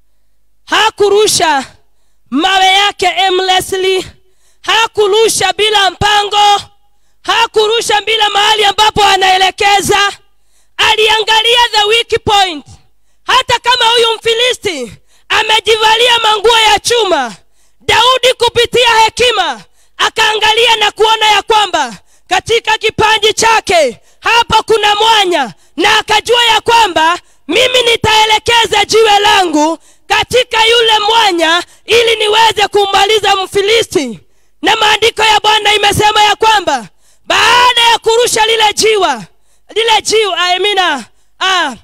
hakurusha mawe yake aimlessly hakurusha bila mpango hakurusha bila mahali ambapo anaelekeza aliangalia the weak point hata kama huyu mfilisti amejivalia manguo ya chuma daudi kupitia hekima akaangalia na kuona ya kwamba katika kipanji chake hapa kuna mwanya na akajua ya kwamba mimi nitaelekeza jiwe langu katika yule mwanya ili niweze kummaliza mfilisti na maandiko ya bwana imesema ya kwamba baada ya kurusha lile jiwa lile jiwa amina ah,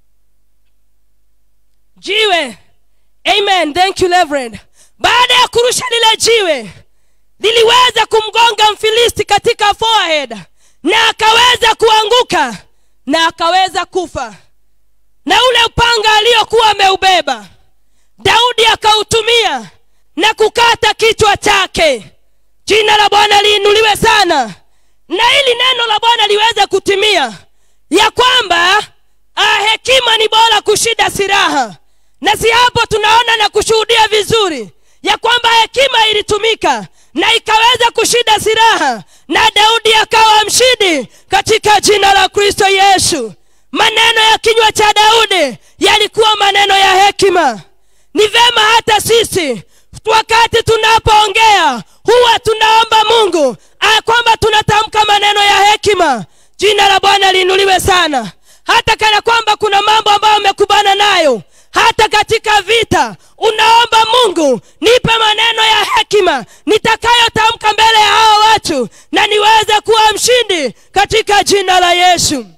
jiwe amen thank you reverend baada ya kurusha lile jiwe liliweza kumgonga mfilisti katika forehead na akaweza kuanguka na akaweza kufa na ule upanga aliyokuwa ameubeba daudi akautumia na kukata kichwa chake jina la bwana liinuliwe sana na ili neno la bwana liweze kutimia ya kwamba ah, hekima ni bora kushida silaha na si hapo tunaona na kushuhudia vizuri ya kwamba hekima ilitumika na ikaweza kushida silaha na daudi akawa mshindi katika jina la kristo yesu maneno ya kinywa cha daudi yalikuwa maneno ya hekima ni vema hata sisi wakati tunapoongea huwa tunaomba mungu ah, kwamba tunatamka maneno ya hekima jina la bwana liinuliwe sana hata kana kwamba kuna mambo ambayo umekubana nayo hata katika vita unaomba mungu nipe maneno ya hekima nitakayotamka mbele ya hawa watu na niweze kuwa mshindi katika jina la yesu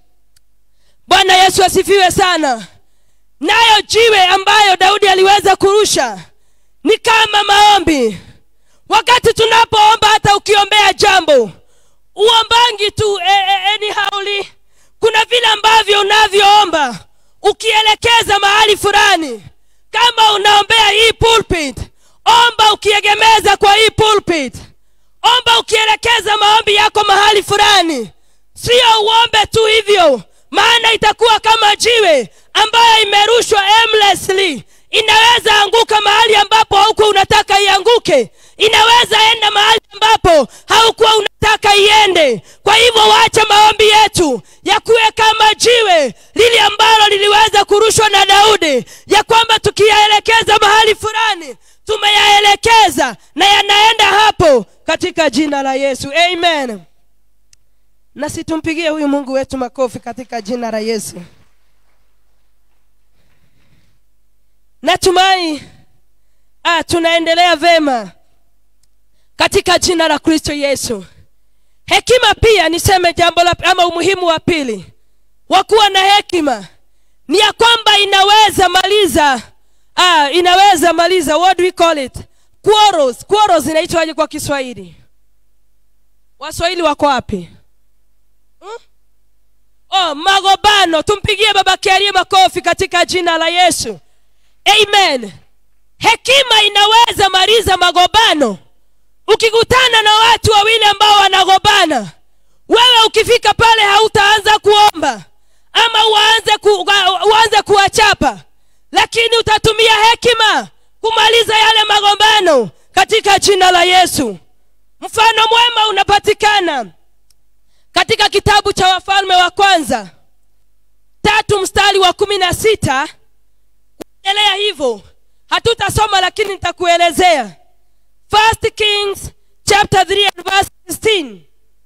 bwana yesu asifiwe sana nayo jiwe ambayo daudi aliweza kurusha ni kama maombi wakati tunapoomba hata ukiombea jambo uombangi tu e, e, anyhowly kuna vile ambavyo unavyoomba ukielekeza mahali fulani kama unaombea hii pulpit omba ukiegemeza kwa hii pulpit omba ukielekeza maombi yako mahali fulani sio uombe tu hivyo maana itakuwa kama jiwe ambayo imerushwa aimlessly inaweza anguka mahali ambapo haukuwa unataka ianguke inaweza enda mahali ambapo haukuwa unataka iende kwa hivyo wacha maombi yetu yakuwe kama jiwe lili ambalo liliweza kurushwa na daudi ya kwamba tukiyaelekeza mahali fulani tumeyaelekeza na yanaenda hapo katika jina la yesu amen na situmpigie huyu mungu wetu makofi katika jina la yesu natumai ah, tunaendelea vema katika jina la kristo yesu hekima pia niseme jambo la ama umuhimu wa pili wa kuwa na hekima ni ya kwamba inaweza maliza ah, inaweza maliza what do we call it quarrels quarrels inaitwaje kwa kiswahili waswahili wako wapi hmm? oh magobano tumpigie baba kiarie makofi katika jina la yesu amen hekima inaweza maliza magobano ukikutana na watu wawili ambao wanagobana wewe ukifika pale hautaanza kuomba ama uanze, ku, uanze kuwachapa lakini utatumia hekima kumaliza yale magombano katika jina la yesu mfano mwema unapatikana katika kitabu cha wafalme wa kwanza tatu mstari wa kumi na sita kuendelea hivyo hatutasoma lakini nitakuelezea first kings chapter 3 and verse 16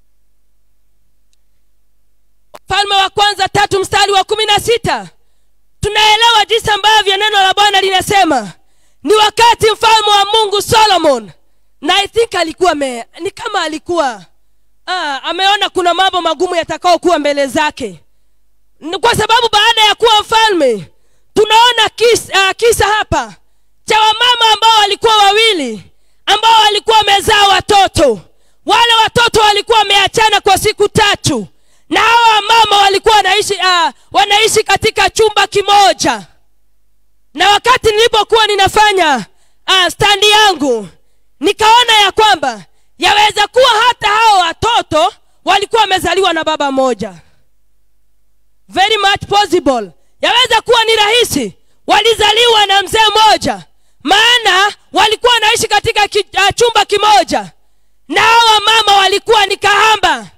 mfalme wa kwanza tatu mstari wa kumi na sita tunaelewa jinsi ambavyo neno la bwana linasema ni wakati mfalme wa mungu solomon na i think alikuwa me, ni kama alikuwa ah, ameona kuna mambo magumu yatakaokuwa mbele zake Ni kwa sababu baada ya kuwa mfalme tunaona kisa, uh, kisa hapa cha wamama ambao walikuwa wawili ambao walikuwa wamezaa watoto wale watoto walikuwa wameachana kwa siku tatu na hawa wamama walikuwa wanaishi uh, wanaishi katika chumba kimoja na wakati nilipokuwa ninafanya uh, standi yangu nikaona ya kwamba yaweza kuwa hata hao watoto walikuwa wamezaliwa na baba moja very much possible yaweza kuwa ni rahisi walizaliwa na mzee mmoja maana walikuwa wanaishi katika ki, uh, chumba kimoja na hawa mama walikuwa ni kahamba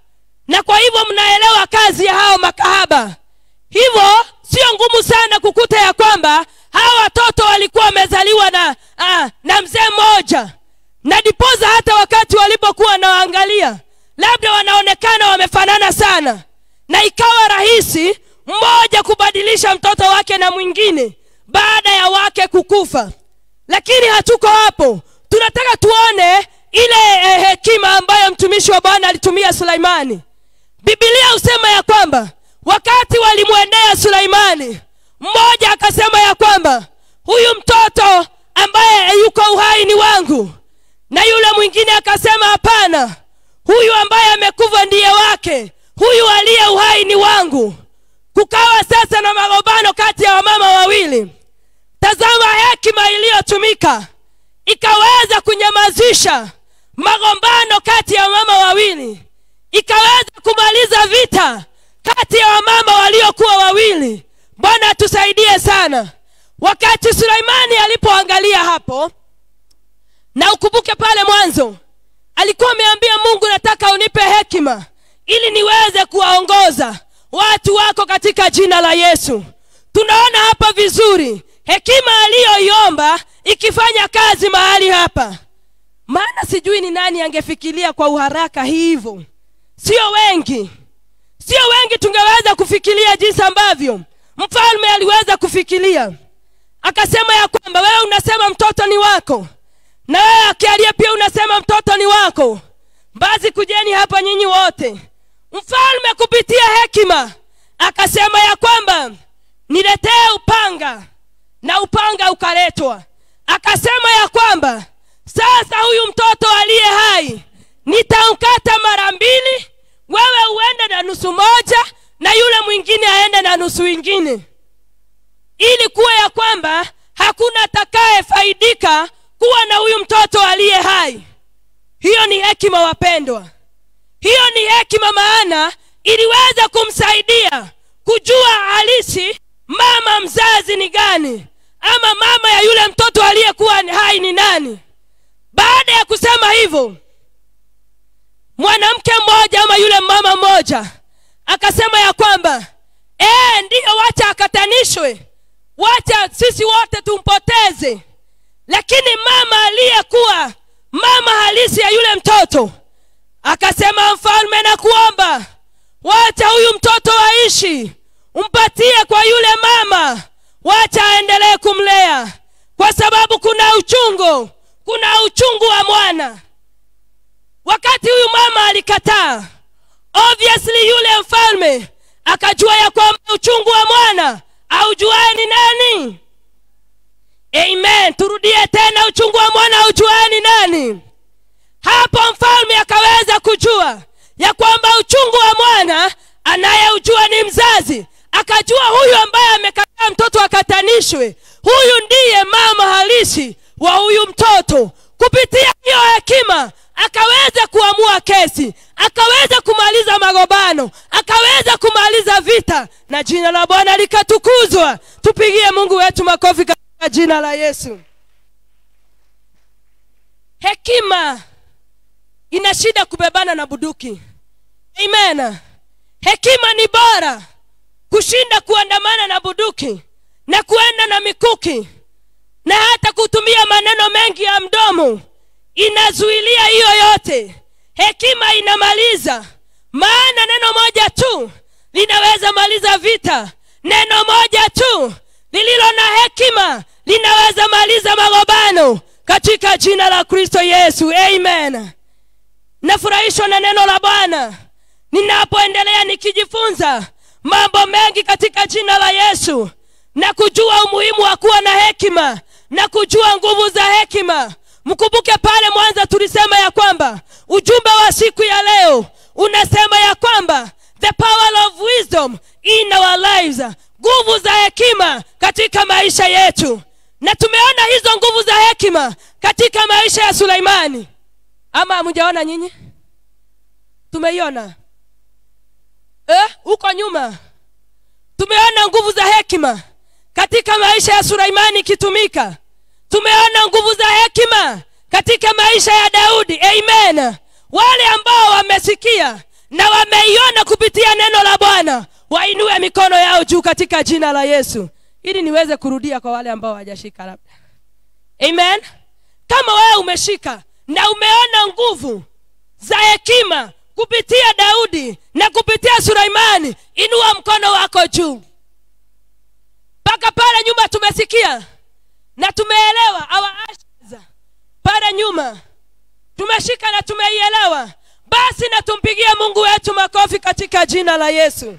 na kwa hivyo mnaelewa kazi ya hao makahaba hivyo sio ngumu sana kukuta ya kwamba hawa watoto walikuwa wamezaliwa na ah, na mzee mmoja na dipoza hata wakati walipokuwa wanawaangalia labda wanaonekana wamefanana sana na ikawa rahisi mmoja kubadilisha mtoto wake na mwingine baada ya wake kukufa lakini hatuko hapo tunataka tuone ile eh, hekima ambayo mtumishi wa bwana alitumia sulaimani bibilia husema ya kwamba wakati walimwendea sulaimani mmoja akasema ya kwamba huyu mtoto ambaye yuko uhai ni wangu na yule mwingine akasema hapana huyu ambaye amekufa ndiye wake huyu aliye uhai ni wangu kukawa sasa na magombano kati ya wamama wawili tazama hekima iliyotumika ikaweza kunyamazisha magombano kati ya wamama wawili ikaweza kumaliza vita kati ya wamama waliokuwa wawili bwana atusaidie sana wakati suleimani alipoangalia hapo na ukumbuke pale mwanzo alikuwa ameambia mungu nataka unipe hekima ili niweze kuwaongoza watu wako katika jina la yesu tunaona hapa vizuri hekima aliyoiomba ikifanya kazi mahali hapa maana sijui ni nani angefikiria kwa uharaka hivyo sio wengi sio wengi tungeweza kufikiria jinsi ambavyo mfalme aliweza kufikiria akasema ya kwamba wewe unasema mtoto ni wako na wewe akialia pia unasema mtoto ni wako basi kujeni hapa nyinyi wote mfalme kupitia hekima akasema ya kwamba niletee upanga na upanga ukaletwa akasema ya kwamba sasa huyu mtoto aliye hai nitaukata mara mbili wewe uende na nusu moja na yule mwingine aende na nusu ingine ili kuwa ya kwamba hakuna atakayefaidika kuwa na huyu mtoto aliye hai hiyo ni hekima wapendwa hiyo ni hekima maana iliweza kumsaidia kujua halisi mama mzazi ni gani ama mama ya yule mtoto aliyekuwa hai ni nani baada ya kusema hivyo mwanamke mmoja ama yule mama mmoja akasema ya kwamba ee, ndiyo wacha akatanishwe wacha sisi wote tumpoteze lakini mama aliyekuwa mama halisi ya yule mtoto akasema mfalme na kuomba wacha huyu mtoto aishi umpatie kwa yule mama wacha aendelee kumlea kwa sababu kuna uchungu kuna uchungu wa mwana wakati huyu mama alikataa obviously yule mfalme akajua ya kwamba uchungu wa mwana aujuae ni nani amen turudie tena uchungu wa mwana aujuae ni nani hapo mfalme akaweza kujua ya kwamba uchungu wa mwana anayeujua ni mzazi akajua huyu ambaye amekataa mtoto akatanishwe huyu ndiye mama halisi wa huyu mtoto kupitia hiyo hekima akaweza kuamua kesi akaweza kumaliza magombano akaweza kumaliza vita na jina la bwana likatukuzwa tupigie mungu wetu makofi katika jina la yesu hekima ina shida kubebana na buduki amen hekima ni bora kushinda kuandamana na buduki na kuenda na mikuki na hata kutumia maneno mengi ya mdomo inazuilia hiyo yote hekima inamaliza maana neno moja tu linaweza maliza vita neno moja tu lililo na hekima linaweza maliza magombano katika jina la kristo yesu amen nafurahishwa na neno la bwana ninapoendelea nikijifunza mambo mengi katika jina la yesu na kujua umuhimu wa kuwa na hekima na kujua nguvu za hekima mkumbuke pale mwanza tulisema ya kwamba ujumbe wa siku ya leo unasema ya kwamba the power of wisdom in our lives nguvu za hekima katika maisha yetu na tumeona hizo nguvu za hekima katika maisha ya suleimani ama hamjaona nyinyi tumeiona eh, huko nyuma tumeona nguvu za hekima katika maisha ya suleimani ikitumika tumeona nguvu za hekima katika maisha ya daudi amen wale ambao wamesikia na wameiona kupitia neno la bwana wainue mikono yao juu katika jina la yesu ili niweze kurudia kwa wale ambao hawajashika labda amen kama wewe umeshika na umeona nguvu za hekima kupitia daudi na kupitia suleimani inua mkono wako juu mpaka pale nyuma tumesikia na tumeelewa our ashes pale nyuma tumeshika na tumeielewa basi na tumpigie mungu wetu makofi katika jina la yesu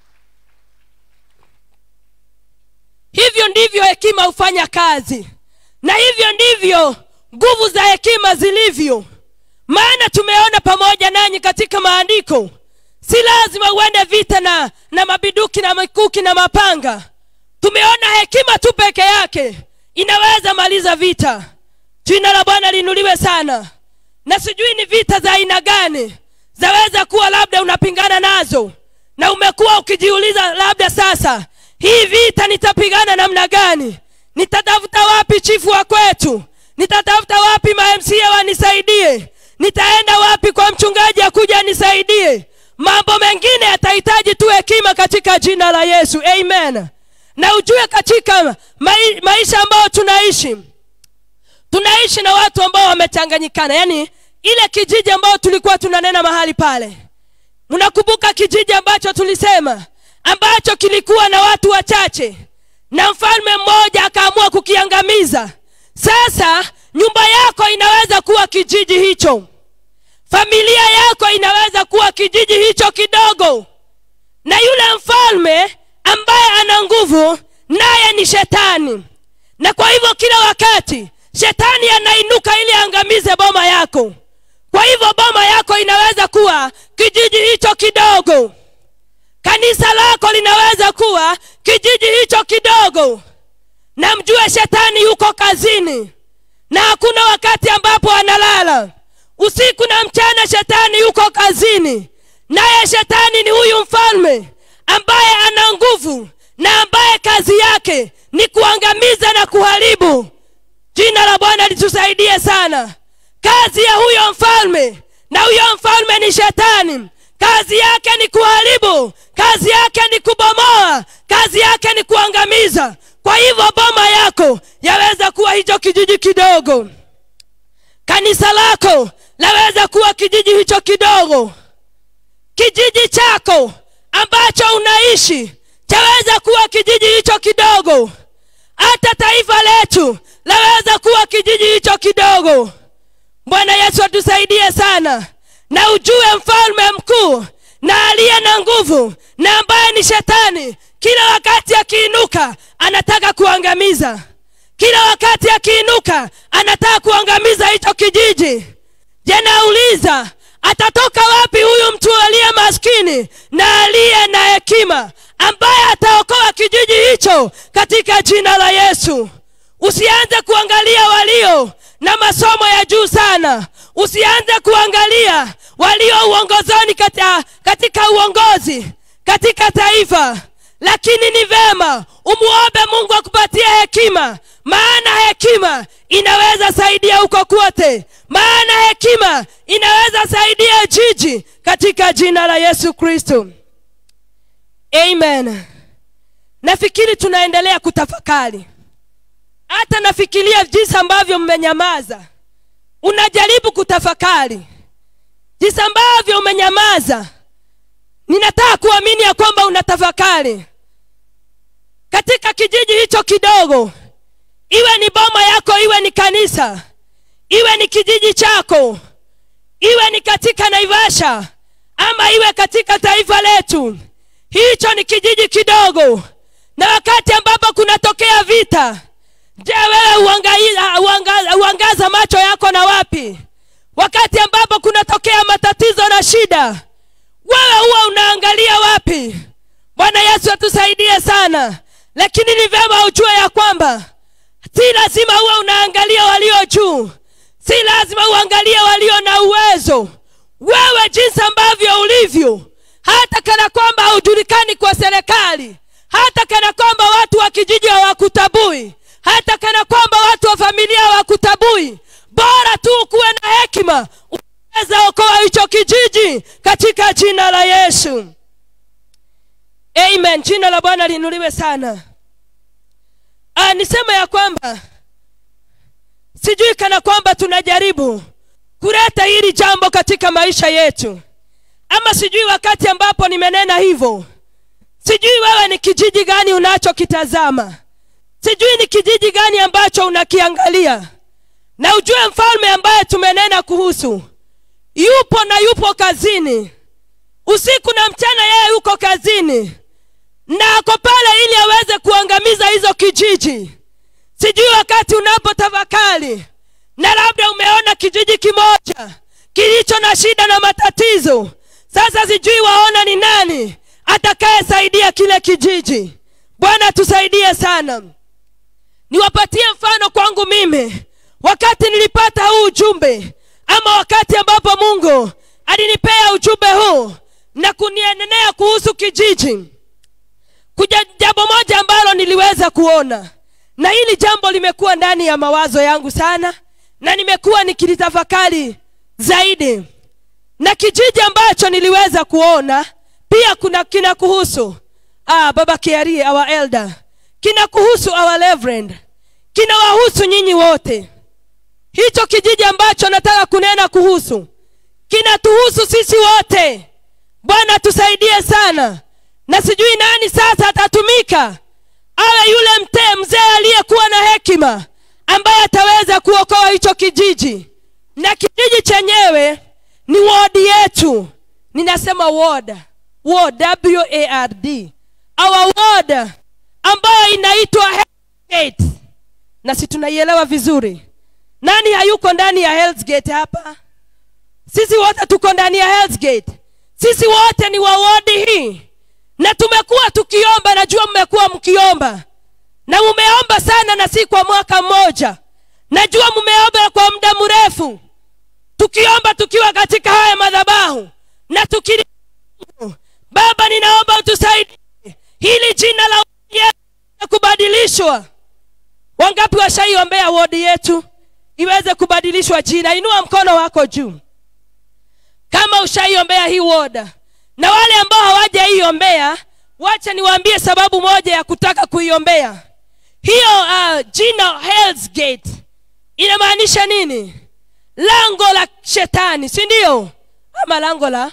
hivyo ndivyo hekima hufanya kazi na hivyo ndivyo nguvu za hekima zilivyo maana tumeona pamoja nanyi katika maandiko si lazima uende vita na na mabiduki na mikuki na mapanga tumeona hekima tu peke yake inaweza maliza vita jina la bwana linuliwe sana na sijui ni vita za aina gani zaweza kuwa labda unapingana nazo na umekuwa ukijiuliza labda sasa hii vita nitapigana namna gani nitatafuta wapi chifu wa kwetu nitatafuta wapi mamca wanisaidie nitaenda wapi kwa mchungaji akuja anisaidie mambo mengine yatahitaji tu hekima katika jina la yesu amen na ujue katika mai, maisha ambayo tunaishi tunaishi na watu ambao wamechanganyikana yaani ile kijiji ambayo tulikuwa tunanena mahali pale mnakumbuka kijiji ambacho tulisema ambacho kilikuwa na watu wachache na mfalme mmoja akaamua kukiangamiza sasa nyumba yako inaweza kuwa kijiji hicho familia yako inaweza kuwa kijiji hicho kidogo na yule mfalme ambaye ana nguvu naye ni shetani na kwa hivyo kila wakati shetani anainuka ili aangamize boma yako kwa hivyo boma yako inaweza kuwa kijiji hicho kidogo kanisa lako linaweza kuwa kijiji hicho kidogo na mjue shetani yuko kazini na hakuna wakati ambapo analala usiku na mchana shetani yuko kazini naye shetani ni huyu mfalme ambaye ana nguvu na ambaye kazi yake ni kuangamiza na kuharibu jina la bwana litusaidie sana kazi ya huyo mfalme na huyo mfalme ni shetani kazi yake ni kuharibu kazi yake ni kubomoa kazi yake ni kuangamiza kwa hivyo boma yako yaweza kuwa hicho kijiji kidogo kanisa lako laweza kuwa kijiji hicho kidogo kijiji chako ambacho unaishi chaweza kuwa kijiji hicho kidogo hata taifa letu laweza kuwa kijiji hicho kidogo bwana yesu atusaidie sana na ujue mfalme mkuu na aliye na nguvu na ambaye ni shetani kila wakati akiinuka anataka kuangamiza kila wakati akiinuka anataka kuangamiza hicho kijiji je nauliza atatoka wapi huyu mtu aliye maskini na aliye na hekima ambaye ataokoa kijiji hicho katika jina la yesu usianze kuangalia walio na masomo ya juu sana usianze kuangalia walio uongozoni katika, katika uongozi katika taifa lakini ni vema umuombe mungu akupatie hekima maana hekima inaweza saidia huko kwote maana hekima inaweza saidia jiji katika jina la yesu kristo amen nafikiri tunaendelea kutafakari hata nafikiria jinsi ambavyo mmenyamaza unajaribu kutafakari jinsi ambavyo umenyamaza ninataka kuamini ya kwamba unatafakari katika kijiji hicho kidogo iwe ni boma yako iwe ni kanisa iwe ni kijiji chako iwe ni katika naivasha ama iwe katika taifa letu hicho ni kijiji kidogo na wakati ambapo kunatokea vita je wewe uangaza, uangaza, uangaza macho yako na wapi wakati ambapo kunatokea matatizo na shida wewe huwa unaangalia wapi bwana yesu atusaidie sana lakini ni vyema ujue ya kwamba si lazima huwe unaangalia walio juu si lazima uangalie walio na uwezo wewe jinsi ambavyo ulivyo hata kana kwamba haujulikani kwa serikali hata kana kwamba watu wa kijiji hawakutabui hata kana kwamba watu wa familia hawakutabui bora tu kuwe na hekima weza okoa hicho kijiji katika jina la yesu amen jina la bwana linuliwe sana ah, nisema ya kwamba sijui kana kwamba tunajaribu kuleta hili jambo katika maisha yetu ama sijui wakati ambapo nimenena hivyo sijui wewe ni kijiji gani unachokitazama sijui ni kijiji gani ambacho unakiangalia na ujue mfalme ambaye tumenena kuhusu yupo na yupo kazini usiku na mchana yeye yuko kazini na ako pale ili aweze kuangamiza hizo kijiji sijui wakati unapotafakari na labda umeona kijiji kimoja kilicho na shida na matatizo sasa sijui waona ni nani atakayesaidia kile kijiji bwana tusaidie sana niwapatie mfano kwangu mimi wakati nilipata huu ujumbe ama wakati ambapo mungu alinipea ujumbe huu na kunienenea kuhusu kijiji kuja jambo moja ambalo niliweza kuona na hili jambo limekuwa ndani ya mawazo yangu sana na nimekuwa nikilitafakari zaidi na kijiji ambacho niliweza kuona pia kuna kina kuhusu ah, baba kiarie our elder kina kuhusu our reverend kina wahusu nyinyi wote hicho kijiji ambacho nataka kunena kuhusu kinatuhusu sisi wote bwana tusaidie sana na sijui nani sasa atatumika awe yule mtee mzee aliyekuwa na hekima ambaye ataweza kuokoa hicho kijiji na kijiji chenyewe ni wodi yetu ninasema ward ward w a r d our ward ambayo inaitwa Hellgate. na si tunaielewa vizuri nani hayuko ndani ya Hell's Gate hapa sisi wote tuko ndani ya Hell's Gate sisi wote ni wa wodi hii na tumekuwa tukiomba najua mmekuwa mkiomba na mumeomba sana na si kwa mwaka mmoja najua mumeomba kwa muda mrefu tukiomba tukiwa katika haya madhabahu na tukili baba ninaomba utusaidie hili jina la wodi yetu kubadilishwa wangapi washaiombea wodi yetu iweze kubadilishwa jina inua mkono wako juu kama ushaiombea hii woda na wale ambao hawajaiombea wacha niwaambie sababu moja ya kutaka kuiombea hiyo uh, jina Hell's Gate inamaanisha nini lango la shetani si ndio ama lango la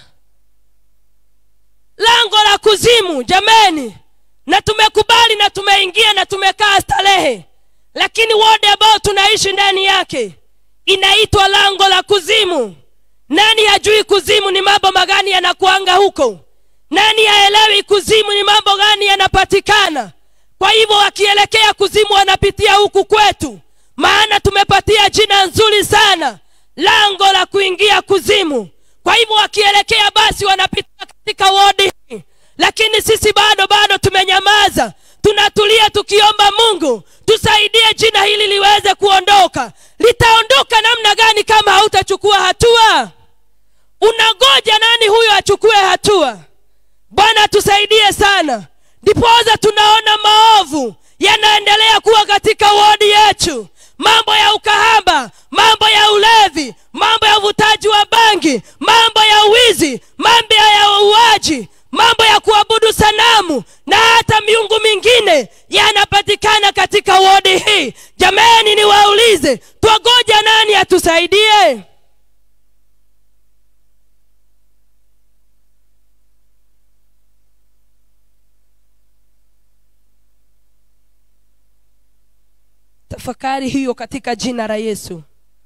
lango la kuzimu jameni na tumekubali na tumeingia na tumekaa starehe lakini wode ambayo tunaishi ndani yake inaitwa lango la kuzimu nani hajui kuzimu ni mambo magani yanakuanga huko nani haelewi kuzimu ni mambo gani yanapatikana kwa hivyo wakielekea kuzimu wanapitia huku kwetu maana tumepatia jina nzuri sana lango la kuingia kuzimu kwa hivyo wakielekea basi wanapitia katika wodi hii lakini sisi bado bado tumenyamaza tunatulia tukiomba mungu tusaidie jina hili liweze kuondoka litaondoka namna gani kama hautachukua hatua unangoja nani huyo achukue hatua bwana tusaidie sana ndipoza tunaona maovu yanaendelea kuwa katika wodi yetu mambo ya ukahaba mambo ya ulevi mambo ya uvutaji wa bangi mambo ya uwizi mambo ya uuaji mambo ya kuabudu sanamu na hata miungu mingine yanapatikana katika wodi hii jamani niwaulize twagoja nani atusaidie tafakari hiyo katika jina la yesu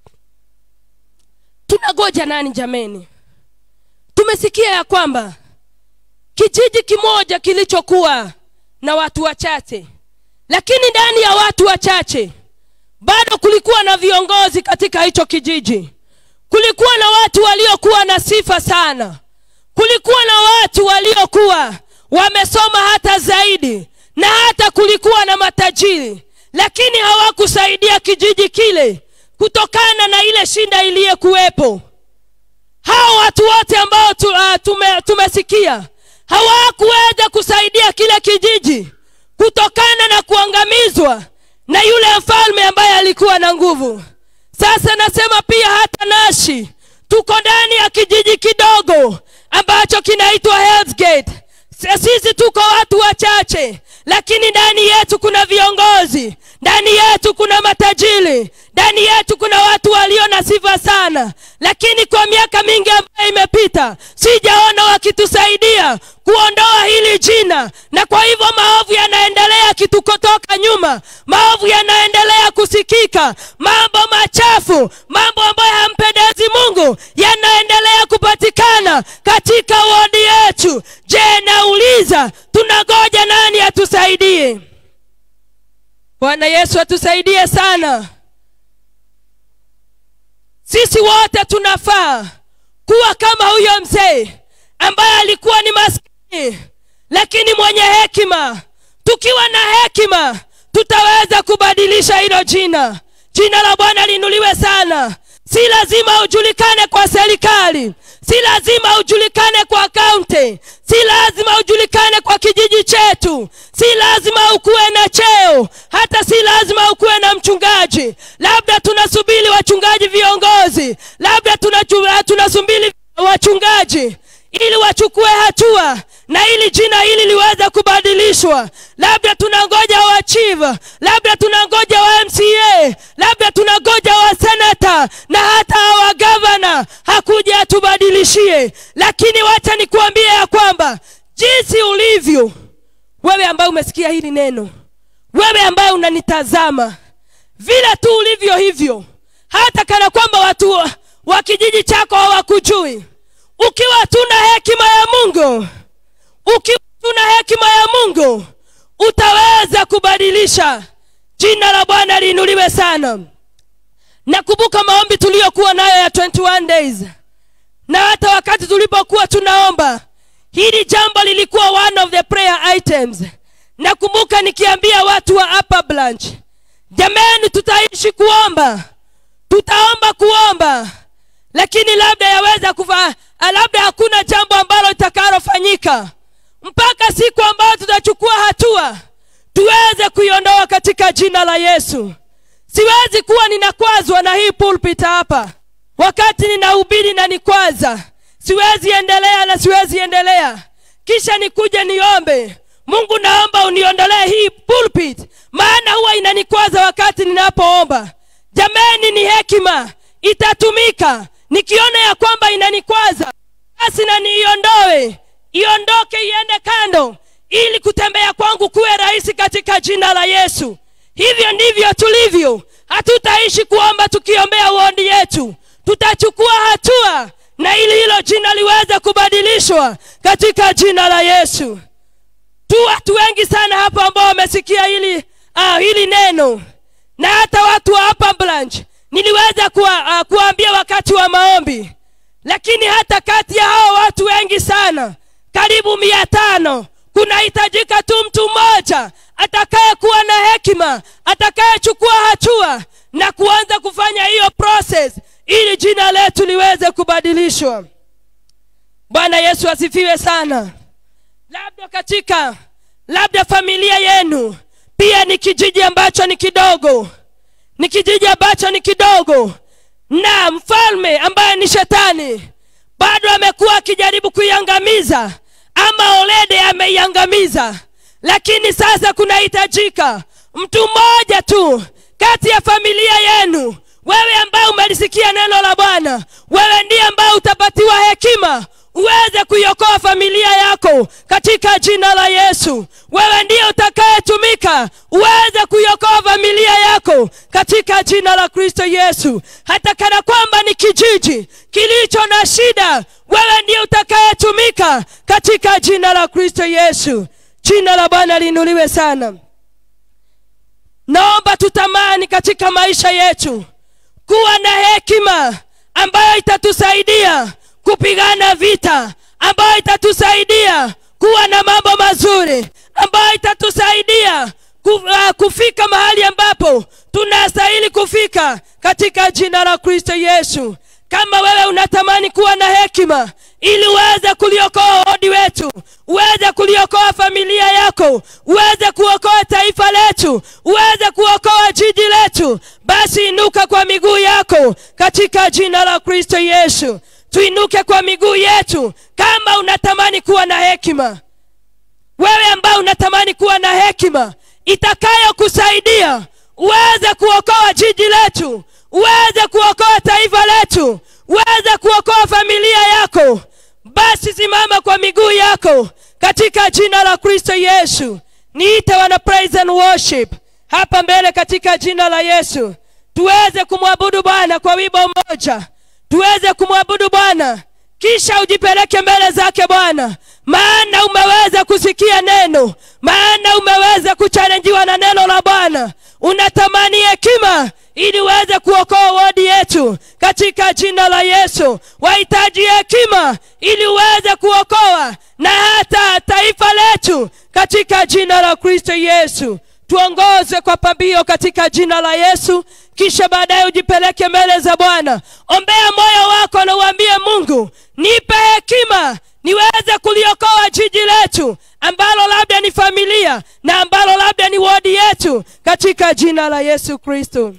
tunagoja nani jameni tumesikia ya kwamba kijiji kimoja kilichokuwa na watu wachache lakini ndani ya watu wachache bado kulikuwa na viongozi katika hicho kijiji kulikuwa na watu waliokuwa na sifa sana kulikuwa na watu waliokuwa wamesoma hata zaidi na hata kulikuwa na matajiri lakini hawakusaidia kijiji kile kutokana na ile shinda iliyokuwepo hao watu wote ambao tu, uh, tume, tumesikia hawakuweza kusaidia kile kijiji kutokana na kuangamizwa na yule mfalme ambaye alikuwa na nguvu sasa nasema pia hata nashi tuko ndani ya kijiji kidogo ambacho kinaitwa Hell's Gate. S- sisi tuko watu wachache lakini ndani yetu kuna viongozi ndani yetu kuna matajiri ndani yetu kuna watu walio na sifa sana lakini kwa miaka mingi ambayo imepita sijaona wakitusaidia kuondoa hili jina na kwa hivyo maovu yanaendelea kitukotoka nyuma maovu yanaendelea kusikika mambo machafu mambo ambayo hampendezi mungu yanaendelea kupatikana katika wodi yetu je nauliza tunagoja nani atusaidie bwana yesu atusaidie sana sisi wote tunafaa kuwa kama huyo mzee ambaye alikuwa ni maskini lakini mwenye hekima tukiwa na hekima tutaweza kubadilisha hilo jina jina la bwana linuliwe sana si lazima ujulikane kwa serikali si lazima ujulikane kwa kaunti si lazima ujulikane kwa kijiji chetu si lazima ukuwe na cheo hata si lazima ukuwe na mchungaji labda tunasubiri wachungaji viongozi labda tunachu- tunasubiri wachungaji ili wachukue hatua na ili jina hili liweze kubadilishwa labda tunangoja wa chief labda tunangoja wa mca labda tunangoja wa senata na hata wa gavana hakuja atubadilishie lakini wacha nikuambie ya kwamba jinsi ulivyo wewe ambaye umesikia hili neno wewe ambaye unanitazama vile tu ulivyo hivyo hata kana kwamba watu wa- wa kijiji chako hawakujui ukiwa tuna hekima ya mungu ukiwa tuna hekima ya mungu utaweza kubadilisha jina la bwana liinuliwe sana nakumbuka maombi tuliyokuwa nayo ya 21 days na hata wakati tulipokuwa tunaomba hili jambo lilikuwa one of the prayer items nakumbuka nikiambia watu wa upper branch jamani tutaishi kuomba tutaomba kuomba lakini labda yaweza kufa labda hakuna jambo ambalo litakalofanyika mpaka siku ambayo tutachukua hatua tuweze kuiondoa katika jina la yesu siwezi kuwa ninakwazwa na hii pulpit hapa wakati ninahubiri na nikwaza siwezi endelea na siwezi endelea kisha nikuje niombe mungu naomba uniondolee hii pulpit maana huwa inanikwaza wakati ninapoomba jameni ni hekima itatumika nikiona ya kwamba inanikwaza basi na niiondoe iondoke iende kando ili kutembea kwangu kuwe rahisi katika jina la yesu hivyo ndivyo tulivyo hatutaishi kuomba tukiombea uondi yetu tutachukua hatua na ili hilo jina liweze kubadilishwa katika jina la yesu tu watu wengi sana hapa ambao wamesikia hili uh, hili neno na hata watu wa hapa branch niliweza kuwa, uh, kuambia wakati wa maombi lakini hata kati ya hao watu wengi sana karibu mia tano kunahitajika tu mtu mmoja atakayekuwa na hekima atakayechukua hatua na kuanza kufanya hiyo process ili jina letu liweze kubadilishwa bwana yesu asifiwe sana labda katika labda familia yenu pia ni kijiji ambacho ni kidogo ni kijiji ambacho ni kidogo na mfalme ambaye ni shetani bado amekuwa akijaribu kuiangamiza ama olede ameiangamiza lakini sasa kunahitajika mtu mmoja tu kati ya familia yenu wewe ambaye umelisikia neno la bwana wewe ndiye ambaye utapatiwa hekima uweze kuiokoa familia yako katika jina la yesu wewe ndiye utakayetumika uweze kuiokoa familia yako katika jina la kristo yesu hata kana kwamba ni kijiji kilicho na shida wewe ndiye utakayetumika katika jina la kristo yesu jina la bwana liinuliwe sana naomba tutamani katika maisha yetu kuwa na hekima ambayo itatusaidia kupigana vita ambayo itatusaidia kuwa na mambo mazuri ambayo itatusaidia ku- uh, kufika mahali ambapo tunastahili kufika katika jina la kristo yesu kama wewe unatamani kuwa na hekima ili uweze kuliokoa wodi wetu uweze kuliokoa familia yako uweze kuokoa taifa letu uweze kuokoa jiji letu basi inuka kwa miguu yako katika jina la kristo yesu tuinuke kwa miguu yetu kama unatamani kuwa na hekima wewe ambao unatamani kuwa na hekima itakayokusaidia uweze kuokoa jiji letu uweze kuokoa taifa letu uweze kuokoa familia yako basi simama kwa miguu yako katika jina la kristo yesu niite wana praise and worship hapa mbele katika jina la yesu tuweze kumwabudu bwana kwa wimbo mmoja tuweze kumwabudu bwana kisha ujipeleke mbele zake bwana maana umeweza kusikia neno maana umeweza kuchalenjiwa na neno la bwana unatamani hekima ili uweze kuokoa wodi yetu katika jina la yesu wahitaji hekima ili uweze kuokoa na hata taifa letu katika jina la kristo yesu tuongoze kwa pambio katika jina la yesu kisha baadaye ujipeleke mbele za bwana ombea moyo wako na uambie mungu nipe hekima niweze kuliokoa jiji letu ambalo labda ni familia na ambalo labda ni wodi yetu katika jina la yesu kristo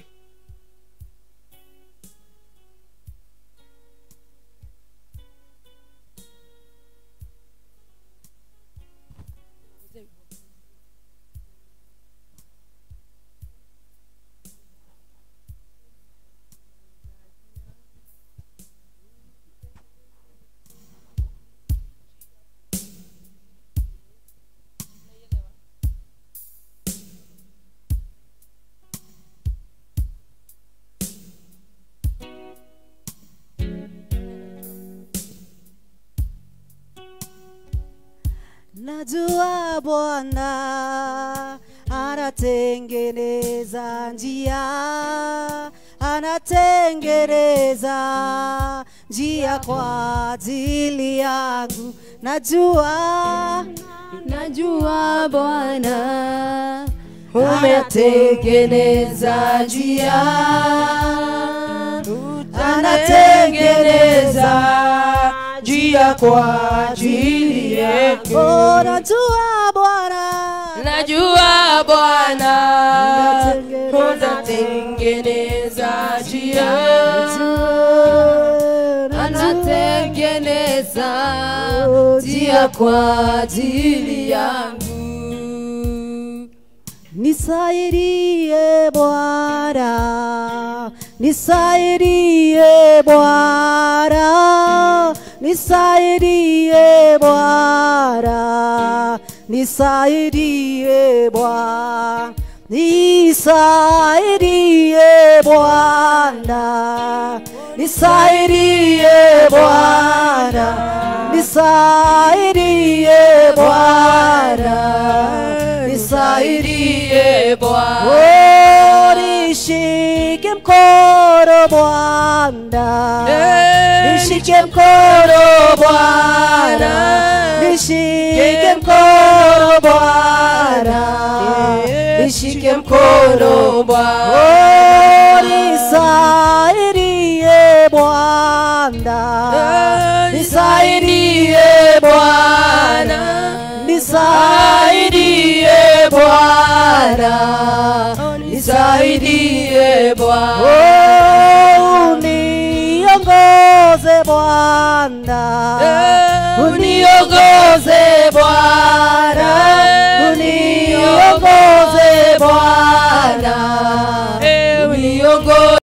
Najua Bwana anatengeneza njia, anatengeneza njia kwa ajili yangu. Najua, najua Bwana umetengeneza njia anatengeneza njia kwa ajili yako Oh, najua Bwana najua bwana utatengeneza njia anatengeneza njia kwa ajili yangu Nisaidie Bwana, nisaidie Bwana, nisaidie Bwana, nisaidie Bwana, nisaidie Bwana, nisaidie Bwana, nisaidie Bwana, nisaidie Bwana. Oh, nishike mkono Bwana, nishike mkono Bwana, nishike mkono Bwana, nishike mkono Bwana. Oh, nisaidie Bwana, nisaidie Bwana, nisaidie Bwana, nisaidie Bwana. Oh, uniongoze Bwana, uniongoze Bwana, uniongoze Bwana, uniongoze